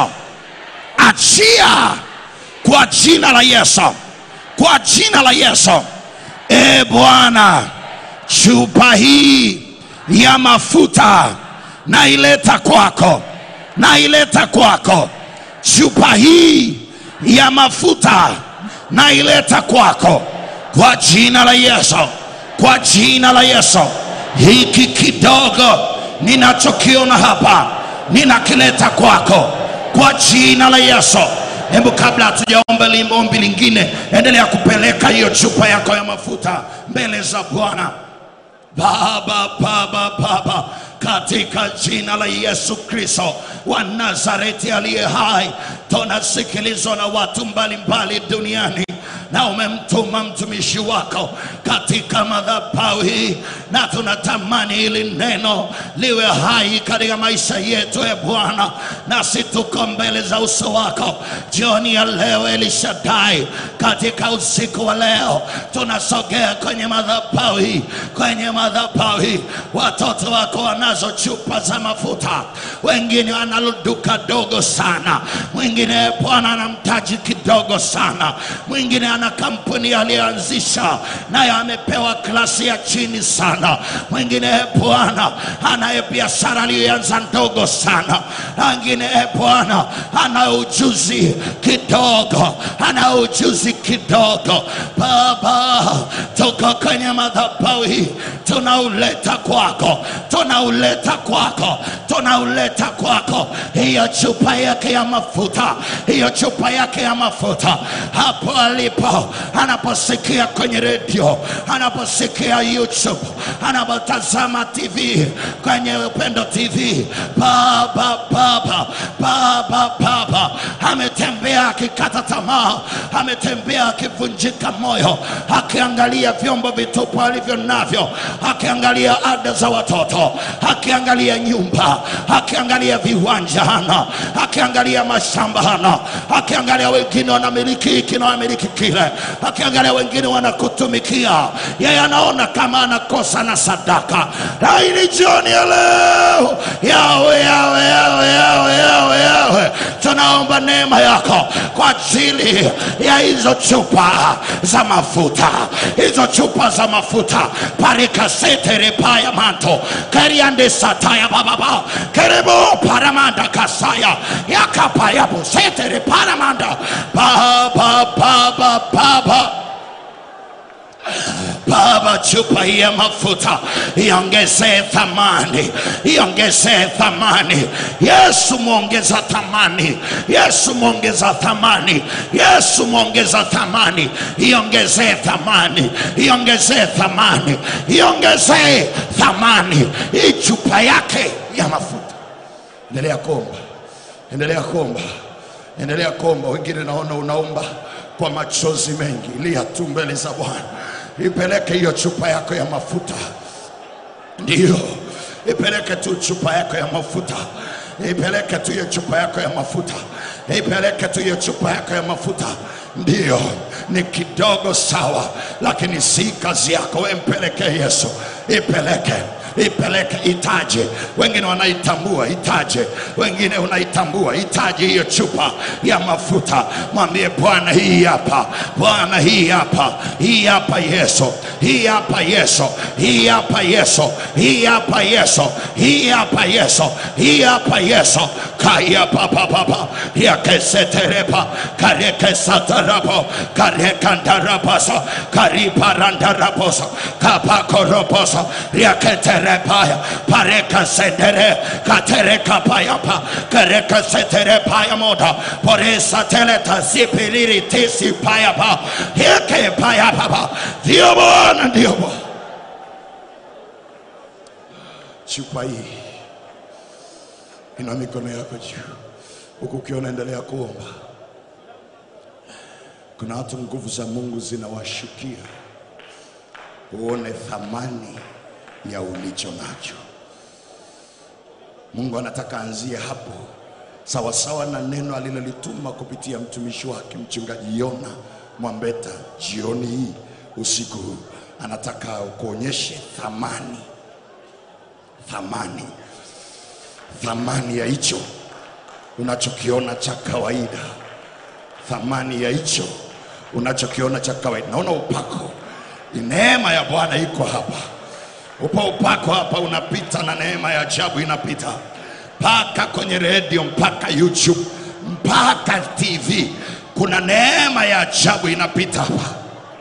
achia kwa jina la yesu kwa jina la yesu e bwana chupa hii ya mafuta naileta kwako naileta kwako chupa hii ya mafuta naileta kwako kwa jina la yesu kwa jina la yesu hiki kidogo ninachokiona hapa ninakileta kwako kwa jina la yesu hebu kabla hatujaomba li- ombi lingine endelea kupeleka hiyo chupa yako ya mafuta mbele za bwana Baba, Baba, Baba, katika jina la Yesu Kristo wa Nazareti aliye hai, tunasikilizwa na watu mbalimbali duniani na umemtuma mtumishi wako katika madhabahu hii, na tunatamani hili neno liwe hai katika maisha yetu, e Bwana, nasi tuko mbele za uso wako jioni ya leo, Elishadai, katika usiku wa leo tunasogea kwenye madhabahu hii, kwenye madhabahu hii, watoto wako wanazo chupa za mafuta, wengine wanalo duka dogo sana, mwingine Bwana ana mtaji kidogo sana, mwingine ana kampuni aliyoanzisha nayo amepewa klasi ya chini sana, mwingine Bwana anaye biashara aliyoanza ndogo sana, na wengine Bwana ana ujuzi kidogo, ana ujuzi kidogo. Baba, tuko kwenye madhabahu hii, tunauleta kwako, tunauleta kwako, tunauleta kwako hiyo chupa yake ya mafuta, hiyo chupa yake ya mafuta, hapo alipo anaposikia kwenye redio, anaposikia YouTube, anapotazama TV kwenye Upendo TV, Baba, Baba, Baba, Baba ametembea akikata tamaa, ametembea akivunjika moyo, akiangalia vyombo vitupu alivyo navyo, akiangalia ada za watoto, akiangalia nyumba, akiangalia viwanja hana, akiangalia mashamba hana, akiangalia wengine wanamiliki hiki na wanamiliki kile, akiangalia wengine wanakutumikia, yeye anaona kama anakosa na sadaka. Lakini jioni ya leo, yawe yawe yawe yawe yawe yawe, tunaomba neema yako kwa ajili ya hizo chupa za mafuta, hizo chupa za mafuta parikaseterepaya manto keriande sataya bababa kerebo paramanda kasaya yakapayapo setere paramanda baba baba baba Baba, chupa hii ya mafuta iongezee thamani, iongezee thamani. Yesu mwongeza thamani, Yesu mwongeza thamani, Yesu mwongeza thamani, iongezee thamani, iongezee thamani, iongezee thamani hii chupa yake ya mafuta. Endelea kuomba, endelea kuomba, endelea kuomba. Wengine naona unaomba kwa machozi mengi, lia tu mbele za Bwana. Ipeleke hiyo chupa yako ya mafuta, ndiyo, ipeleke tu chupa yako ya mafuta, ipeleke tu hiyo chupa yako ya mafuta, ipeleke tu hiyo chupa yako ya mafuta. Ndiyo, ni kidogo sawa, lakini si kazi yako. We mpeleke Yesu, ipeleke ipeleke itaje. Wengine wanaitambua itaje, wengine unaitambua itaje hiyo chupa ya mafuta. Mwambie Bwana, hii hapa Bwana, hii hapa, hii hapa Yesu, hii hapa Yesu, hii hapa Yesu, hii hapa Yesu, hii hapa Yesu, hii hapa Yesu, kaya papa papa yakeseterepa karekesatarapo karekandarapaso kariparandaraposo kapakoroposo riaketerepaya parekasendere katerekapayapa karekeseterepaya moda poresateleta zipiliri tisi payapa yakepayapapa ndio Bwana, ndio Bwana. Chupa hii ina mikono yako juu huku ukiwa unaendelea kuomba. Kuna watu nguvu za Mungu zinawashukia, uone thamani ya ulicho nacho. Mungu anataka anzie hapo, sawasawa na neno alilolituma kupitia mtumishi wake mchungaji Yona Mwambeta jioni hii, usiku huu, anataka ukuonyeshe thamani, thamani, thamani ya hicho unachokiona cha kawaida, thamani ya hicho unachokiona cha kawaida. Naona upako, neema ya Bwana iko hapa. Upo upako hapa, unapita na neema ya ajabu inapita mpaka kwenye redio, mpaka YouTube, mpaka TV. Kuna neema ya ajabu inapita hapa,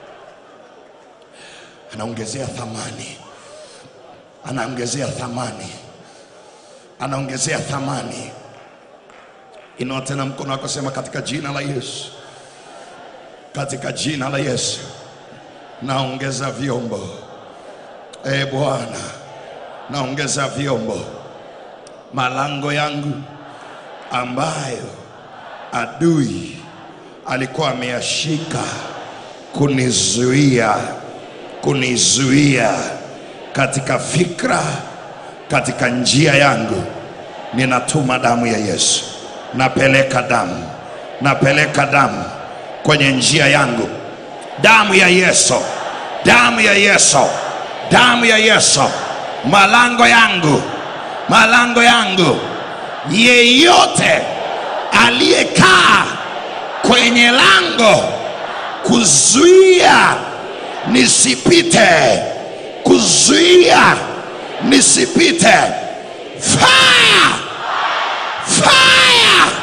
anaongezea thamani, anaongezea thamani, anaongezea thamani. Inua tena mkono wako, sema katika jina la Yesu, katika jina la Yesu naongeza vyombo. E Bwana, naongeza vyombo, malango yangu ambayo adui alikuwa ameyashika kunizuia, kunizuia katika fikra, katika njia yangu, ninatuma damu ya Yesu, napeleka damu, napeleka damu kwenye njia yangu, damu ya Yesu, damu ya Yesu, damu ya Yesu, malango yangu, malango yangu, yeyote aliyekaa kwenye lango kuzuia nisipite, kuzuia nisipite, fire, fire,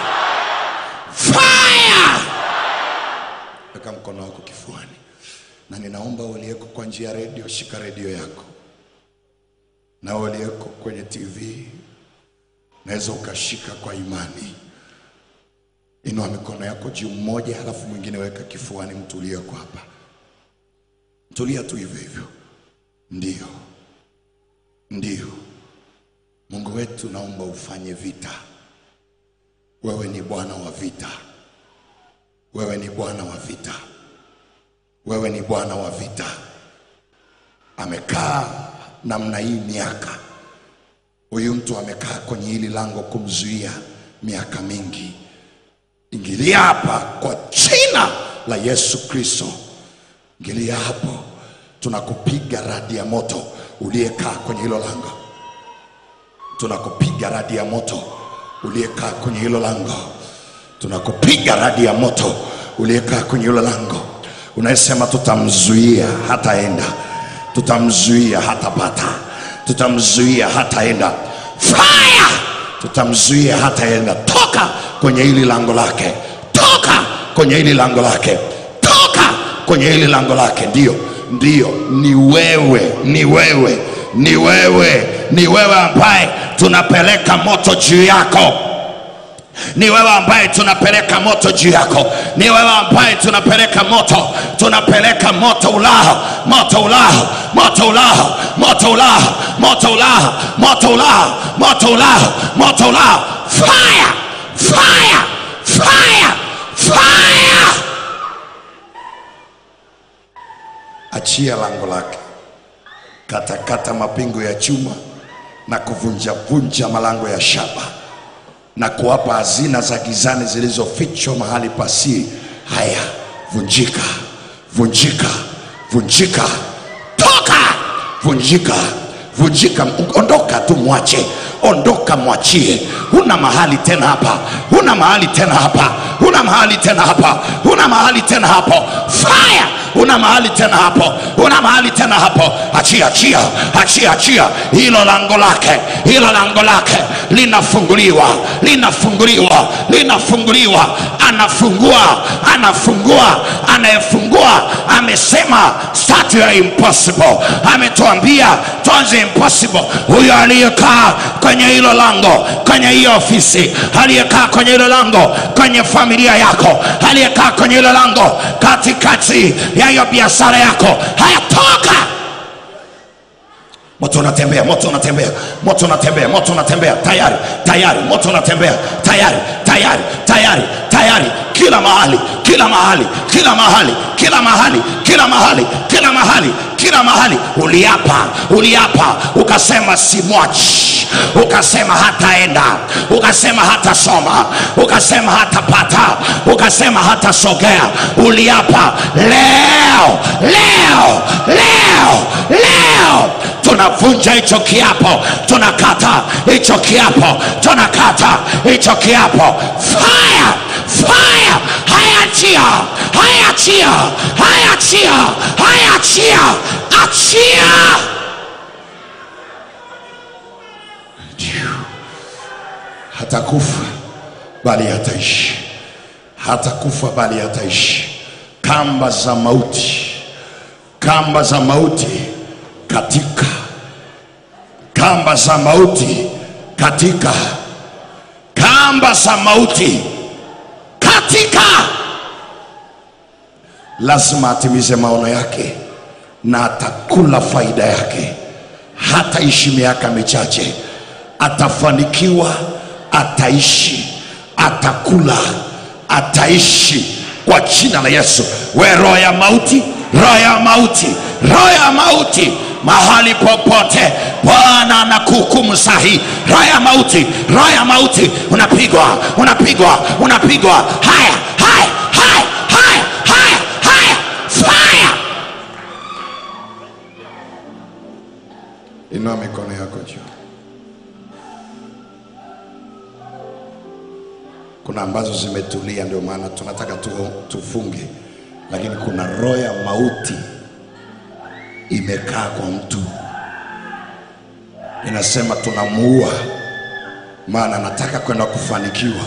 fire. Weka mkono wako kifuani, na ninaomba waliyeko kwa njia ya redio, shika redio yako, na waliyeko kwenye TV naweza ukashika kwa imani. Inua mikono yako juu, mmoja halafu mwingine weka kifuani, mtu uliyeko hapa, tulia tu hivyo hivyo. Ndiyo, ndiyo. Mungu wetu, naomba ufanye vita. Wewe ni Bwana wa vita, wewe ni bwana wa vita wewe ni bwana wa vita amekaa namna hii miaka huyu mtu amekaa kwenye hili lango kumzuia miaka mingi ingilia hapa kwa jina la yesu kristo ingilia hapo tunakupiga radi ya moto uliyekaa kwenye hilo lango tunakupiga radi ya moto uliyekaa kwenye hilo lango tunakupiga radi ya moto uliyekaa kwenye hilo lango unayesema tutamzuia hataenda tutamzuia hatapata tutamzuia hataenda fire tutamzuia hataenda toka kwenye hili lango lake toka kwenye hili lango lake toka kwenye hili lango lake ndio ndio ni wewe ni wewe ni wewe ni wewe ambaye tunapeleka moto juu yako ni wewe ambaye tunapeleka moto juu yako ni wewe ambaye tunapeleka moto tunapeleka moto ulao moto ulao moto ulao moto ulao moto ulao moto ulao moto ulao moto ulao fire fire fire fire achia lango lake katakata mapingo ya chuma na kuvunjavunja malango ya shaba na kuwapa hazina za gizani zilizofichwa mahali pasi haya vunjika vunjika vunjika toka vunjika vunjika ondoka tu mwache ondoka mwachie huna mahali tena hapa huna mahali tena hapa huna mahali tena hapa huna mahali tena hapo fire una mahali tena hapo una mahali tena hapo achia achia achia achia hilo lango lake hilo lango lake linafunguliwa linafunguliwa linafunguliwa anafungua anafungua anayefungua amesema start ya impossible ametuambia tuanze impossible huyo aliyekaa kwenye hilo lango kwenye hiyo ofisi aliyekaa kwenye hilo lango kwenye familia yako aliyekaa kwenye hilo lango katikati ya hiyo biashara yako hayatoka moto unatembea moto unatembea moto unatembea moto unatembea tayari tayari moto unatembea tayari tayari tayari tayari kila mahali kila mahali kila mahali kila mahali kila mahali kila mahali kila mahali uliapa uliapa ukasema simwachi ukasema hataenda ukasema hatasoma ukasema hatapata ukasema hatasogea uliapa leo leo leo leo tunavunja hicho kiapo tunakata hicho kiapo tunakata hicho kiapo fire fire hayachia hayachia hayachia hayachia achia hatakufa bali hataishi hatakufa bali hataishi kamba za mauti kamba za mauti katika kamba za mauti katika kamba za mauti katika lazima atimize maono yake na atakula faida yake hataishi miaka michache atafanikiwa ataishi atakula ataishi kwa jina la yesu we roho ya mauti roho ya mauti roho ya mauti mahali popote bwana anakuhukumu sahi roho ya mauti roho ya mauti unapigwa unapigwa unapigwa haya haya haya haya haya haya fire inua mikono yako juu kuna ambazo zimetulia ndio maana tunataka tu, tufunge lakini kuna roho ya mauti imekaa kwa mtu inasema tunamuua maana anataka kwenda kufanikiwa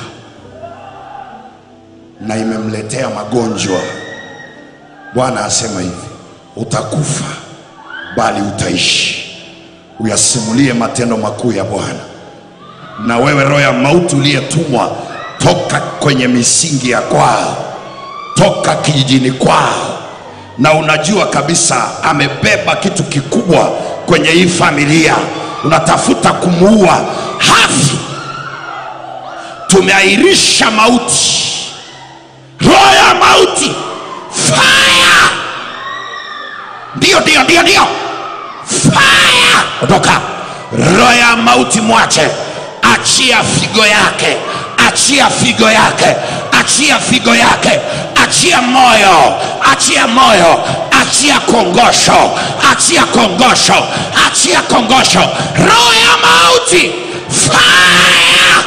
na imemletea magonjwa bwana asema hivi utakufa bali utaishi uyasimulie matendo makuu ya bwana na wewe roho ya mauti uliyetumwa toka kwenye misingi ya kwao toka kijijini kwao na unajua kabisa amebeba kitu kikubwa kwenye hii familia unatafuta kumuua hafi tumeahirisha mauti roho ya mauti fire ndio ndio ndio ndio fire ondoka roho ya mauti mwache achia figo yake achia figo yake achia figo yake achia moyo achia moyo achia kongosho achia kongosho achia kongosho roho ya mauti fire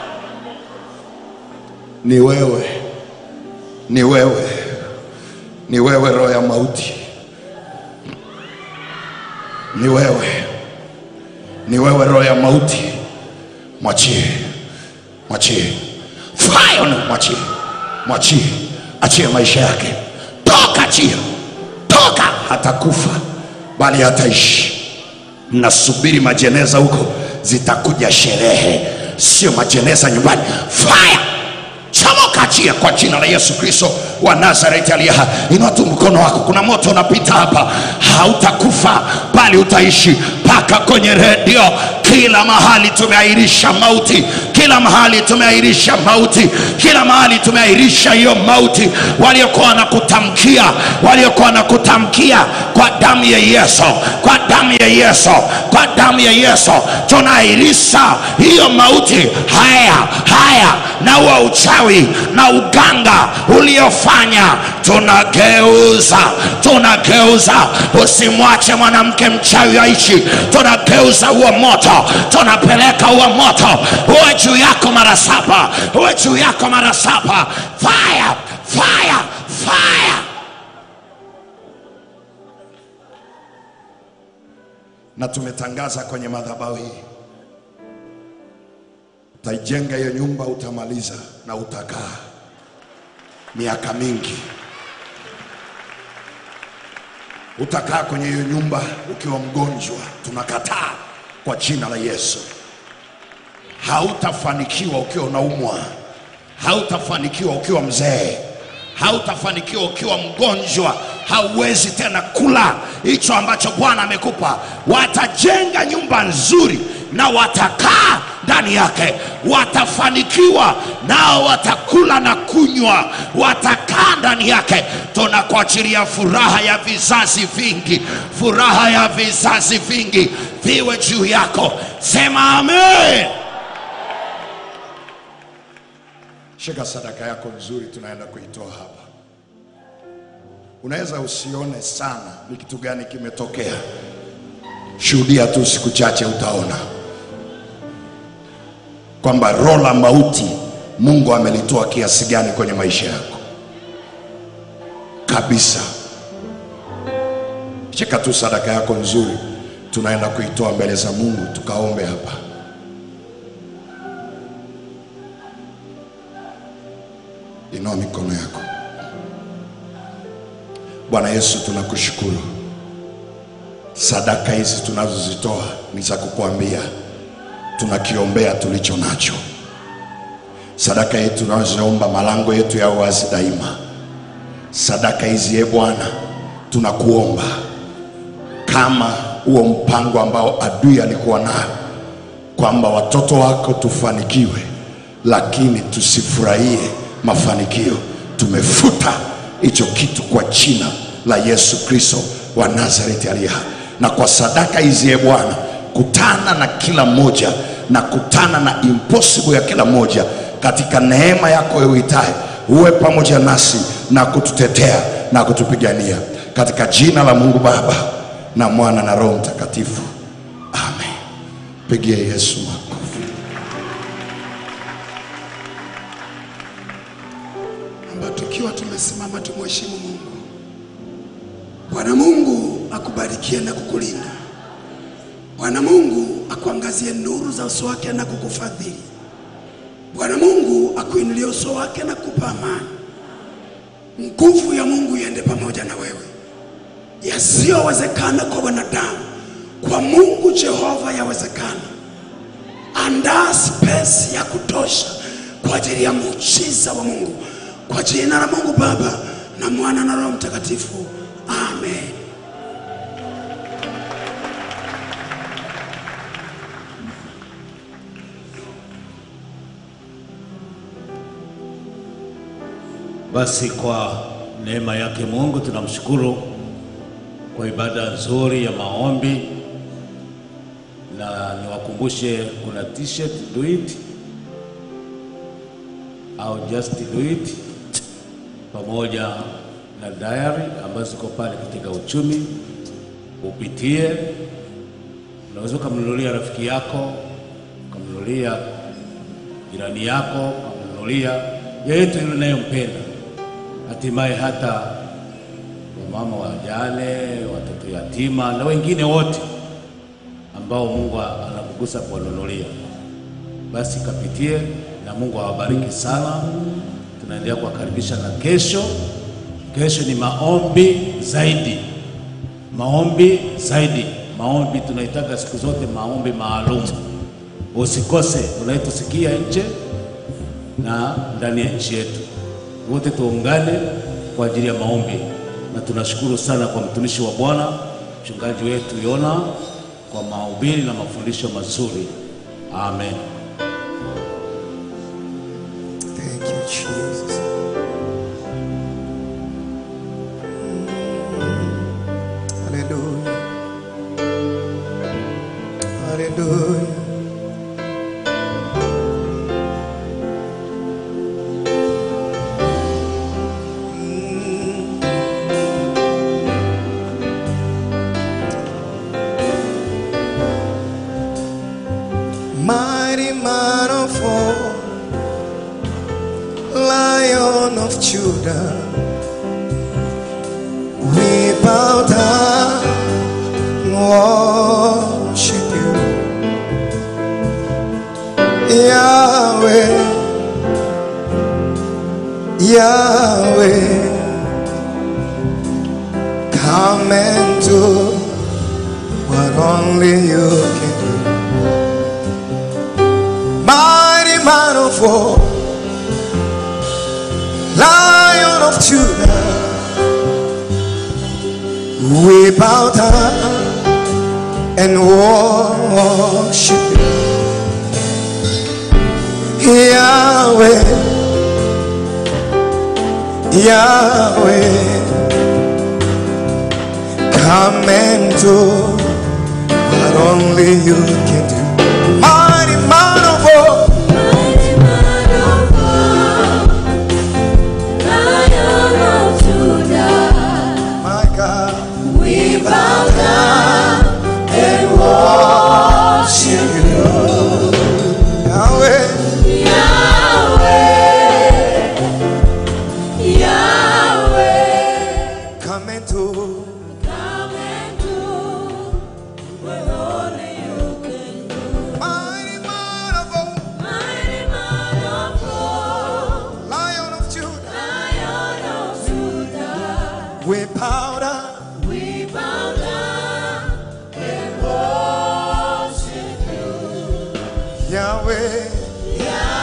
ni wewe ni wewe ni wewe roho ya mauti ni wewe ni wewe roho ya mauti mwachie mwachie fire mwachie mwachie achie maisha yake toka achia toka hatakufa bali hataishi nasubiri majeneza huko zitakuja sherehe sio majeneza nyumbani fire chomoka achia kwa jina la yesu kristo wa nazareti aliye hai inua tu mkono wako kuna moto unapita hapa hautakufa bali utaishi mpaka kwenye redio kila mahali tumeahirisha mauti kila mahali tumeahirisha mauti kila mahali tumeahirisha hiyo mauti waliokuwa wanakutamkia waliokuwa wanakutamkia kwa damu ya yesu kwa damu ya yesu kwa damu ya yesu tunaahirisha hiyo mauti haya haya na huo uchawi na uganga uliofanya tunageuza tunageuza usimwache mwanamke mchawi aishi tunageuza huo moto tunapeleka huo moto uwe juu yako mara saba uwe juu yako mara saba fire fire fire na tumetangaza kwenye madhabahu hii utaijenga hiyo nyumba utamaliza na utakaa miaka mingi utakaa kwenye hiyo nyumba ukiwa mgonjwa tunakataa kwa jina la yesu hautafanikiwa ukiwa unaumwa hautafanikiwa ukiwa mzee hautafanikiwa ukiwa mgonjwa hauwezi tena kula hicho ambacho bwana amekupa watajenga nyumba nzuri na watakaa ndani yake watafanikiwa nao watakula na kunywa watakaa ndani yake tunakuachilia furaha ya vizazi vingi furaha ya vizazi vingi viwe juu yako sema amen shika sadaka yako nzuri tunaenda kuitoa hapa unaweza usione sana ni kitu gani kimetokea shuhudia tu siku chache utaona kwamba roho la mauti mungu amelitoa kiasi gani kwenye maisha yako kabisa shika tu sadaka yako nzuri tunaenda kuitoa mbele za mungu tukaombe hapa inua mikono yako bwana yesu tunakushukuru sadaka hizi tunazozitoa ni za kukuambia tunakiombea tulicho nacho sadaka hii tunazoomba malango yetu ya wazi daima sadaka hizi ye bwana tunakuomba kama huo mpango ambao adui alikuwa nao kwamba watoto wako tufanikiwe lakini tusifurahie mafanikio tumefuta hicho kitu kwa jina la yesu kristo wa nazareti aliye hai na kwa sadaka hizi ye bwana kutana na kila mmoja na kutana na impossible ya kila mmoja katika neema yako uitaye uwe pamoja nasi na kututetea na kutupigania katika jina la mungu baba na mwana na roho mtakatifu amen pigie yesu makofi Naomba tukiwa tumesimama tumheshimu Mungu. Bwana Mungu akubarikie na kukulinda. Bwana Mungu akuangazie nuru za uso wake na kukufadhili. Bwana Mungu akuinulie uso wake na kukupa amani. Nguvu ya Mungu iende pamoja na wewe. Yasiyowezekana kwa wanadamu, kwa Mungu Jehova yawezekana. Andaa space ya kutosha kwa ajili ya muujiza wa Mungu, kwa jina la Mungu Baba na Mwana na Roho Mtakatifu, amen. Basi kwa neema yake Mungu tunamshukuru kwa ibada nzuri ya maombi, na niwakumbushe kuna t-shirt do it au just do it pamoja na diary ambazo ziko pale katika uchumi, upitie. Unaweza ukamnunulia rafiki yako, ukamnunulia jirani yako, ukamnunulia yeyote yule unayompenda, hatimaye hata wamama wajane, watoto yatima na wengine wote ambao Mungu anakugusa kuwanunulia, basi kapitie na Mungu awabariki sana. Tunaendelea kuwakaribisha na kesho. Kesho ni maombi zaidi, maombi zaidi, maombi tunaitaka siku zote maombi maalum. Usikose, unayetusikia nje na ndani ya nchi yetu, wote tuungane kwa ajili ya maombi, na tunashukuru sana kwa mtumishi wa Bwana mchungaji wetu Yona kwa mahubiri na mafundisho mazuri. Amen. Thank you, Jesus. Hallelujah. Hallelujah. Mighty man of war. Lion of Judah, we bow down and worship you, Yahweh, Yahweh. Come and do what only you can do. Mighty man of war. Lion of Judah, we bow down and worship you. Yahweh, Yahweh, come and do what only you can do. Mighty man of war. My God, we bow down and worship you. Yahweh, come and do. Mighty man of war, Lion of Judah, we bow down. Yahweh,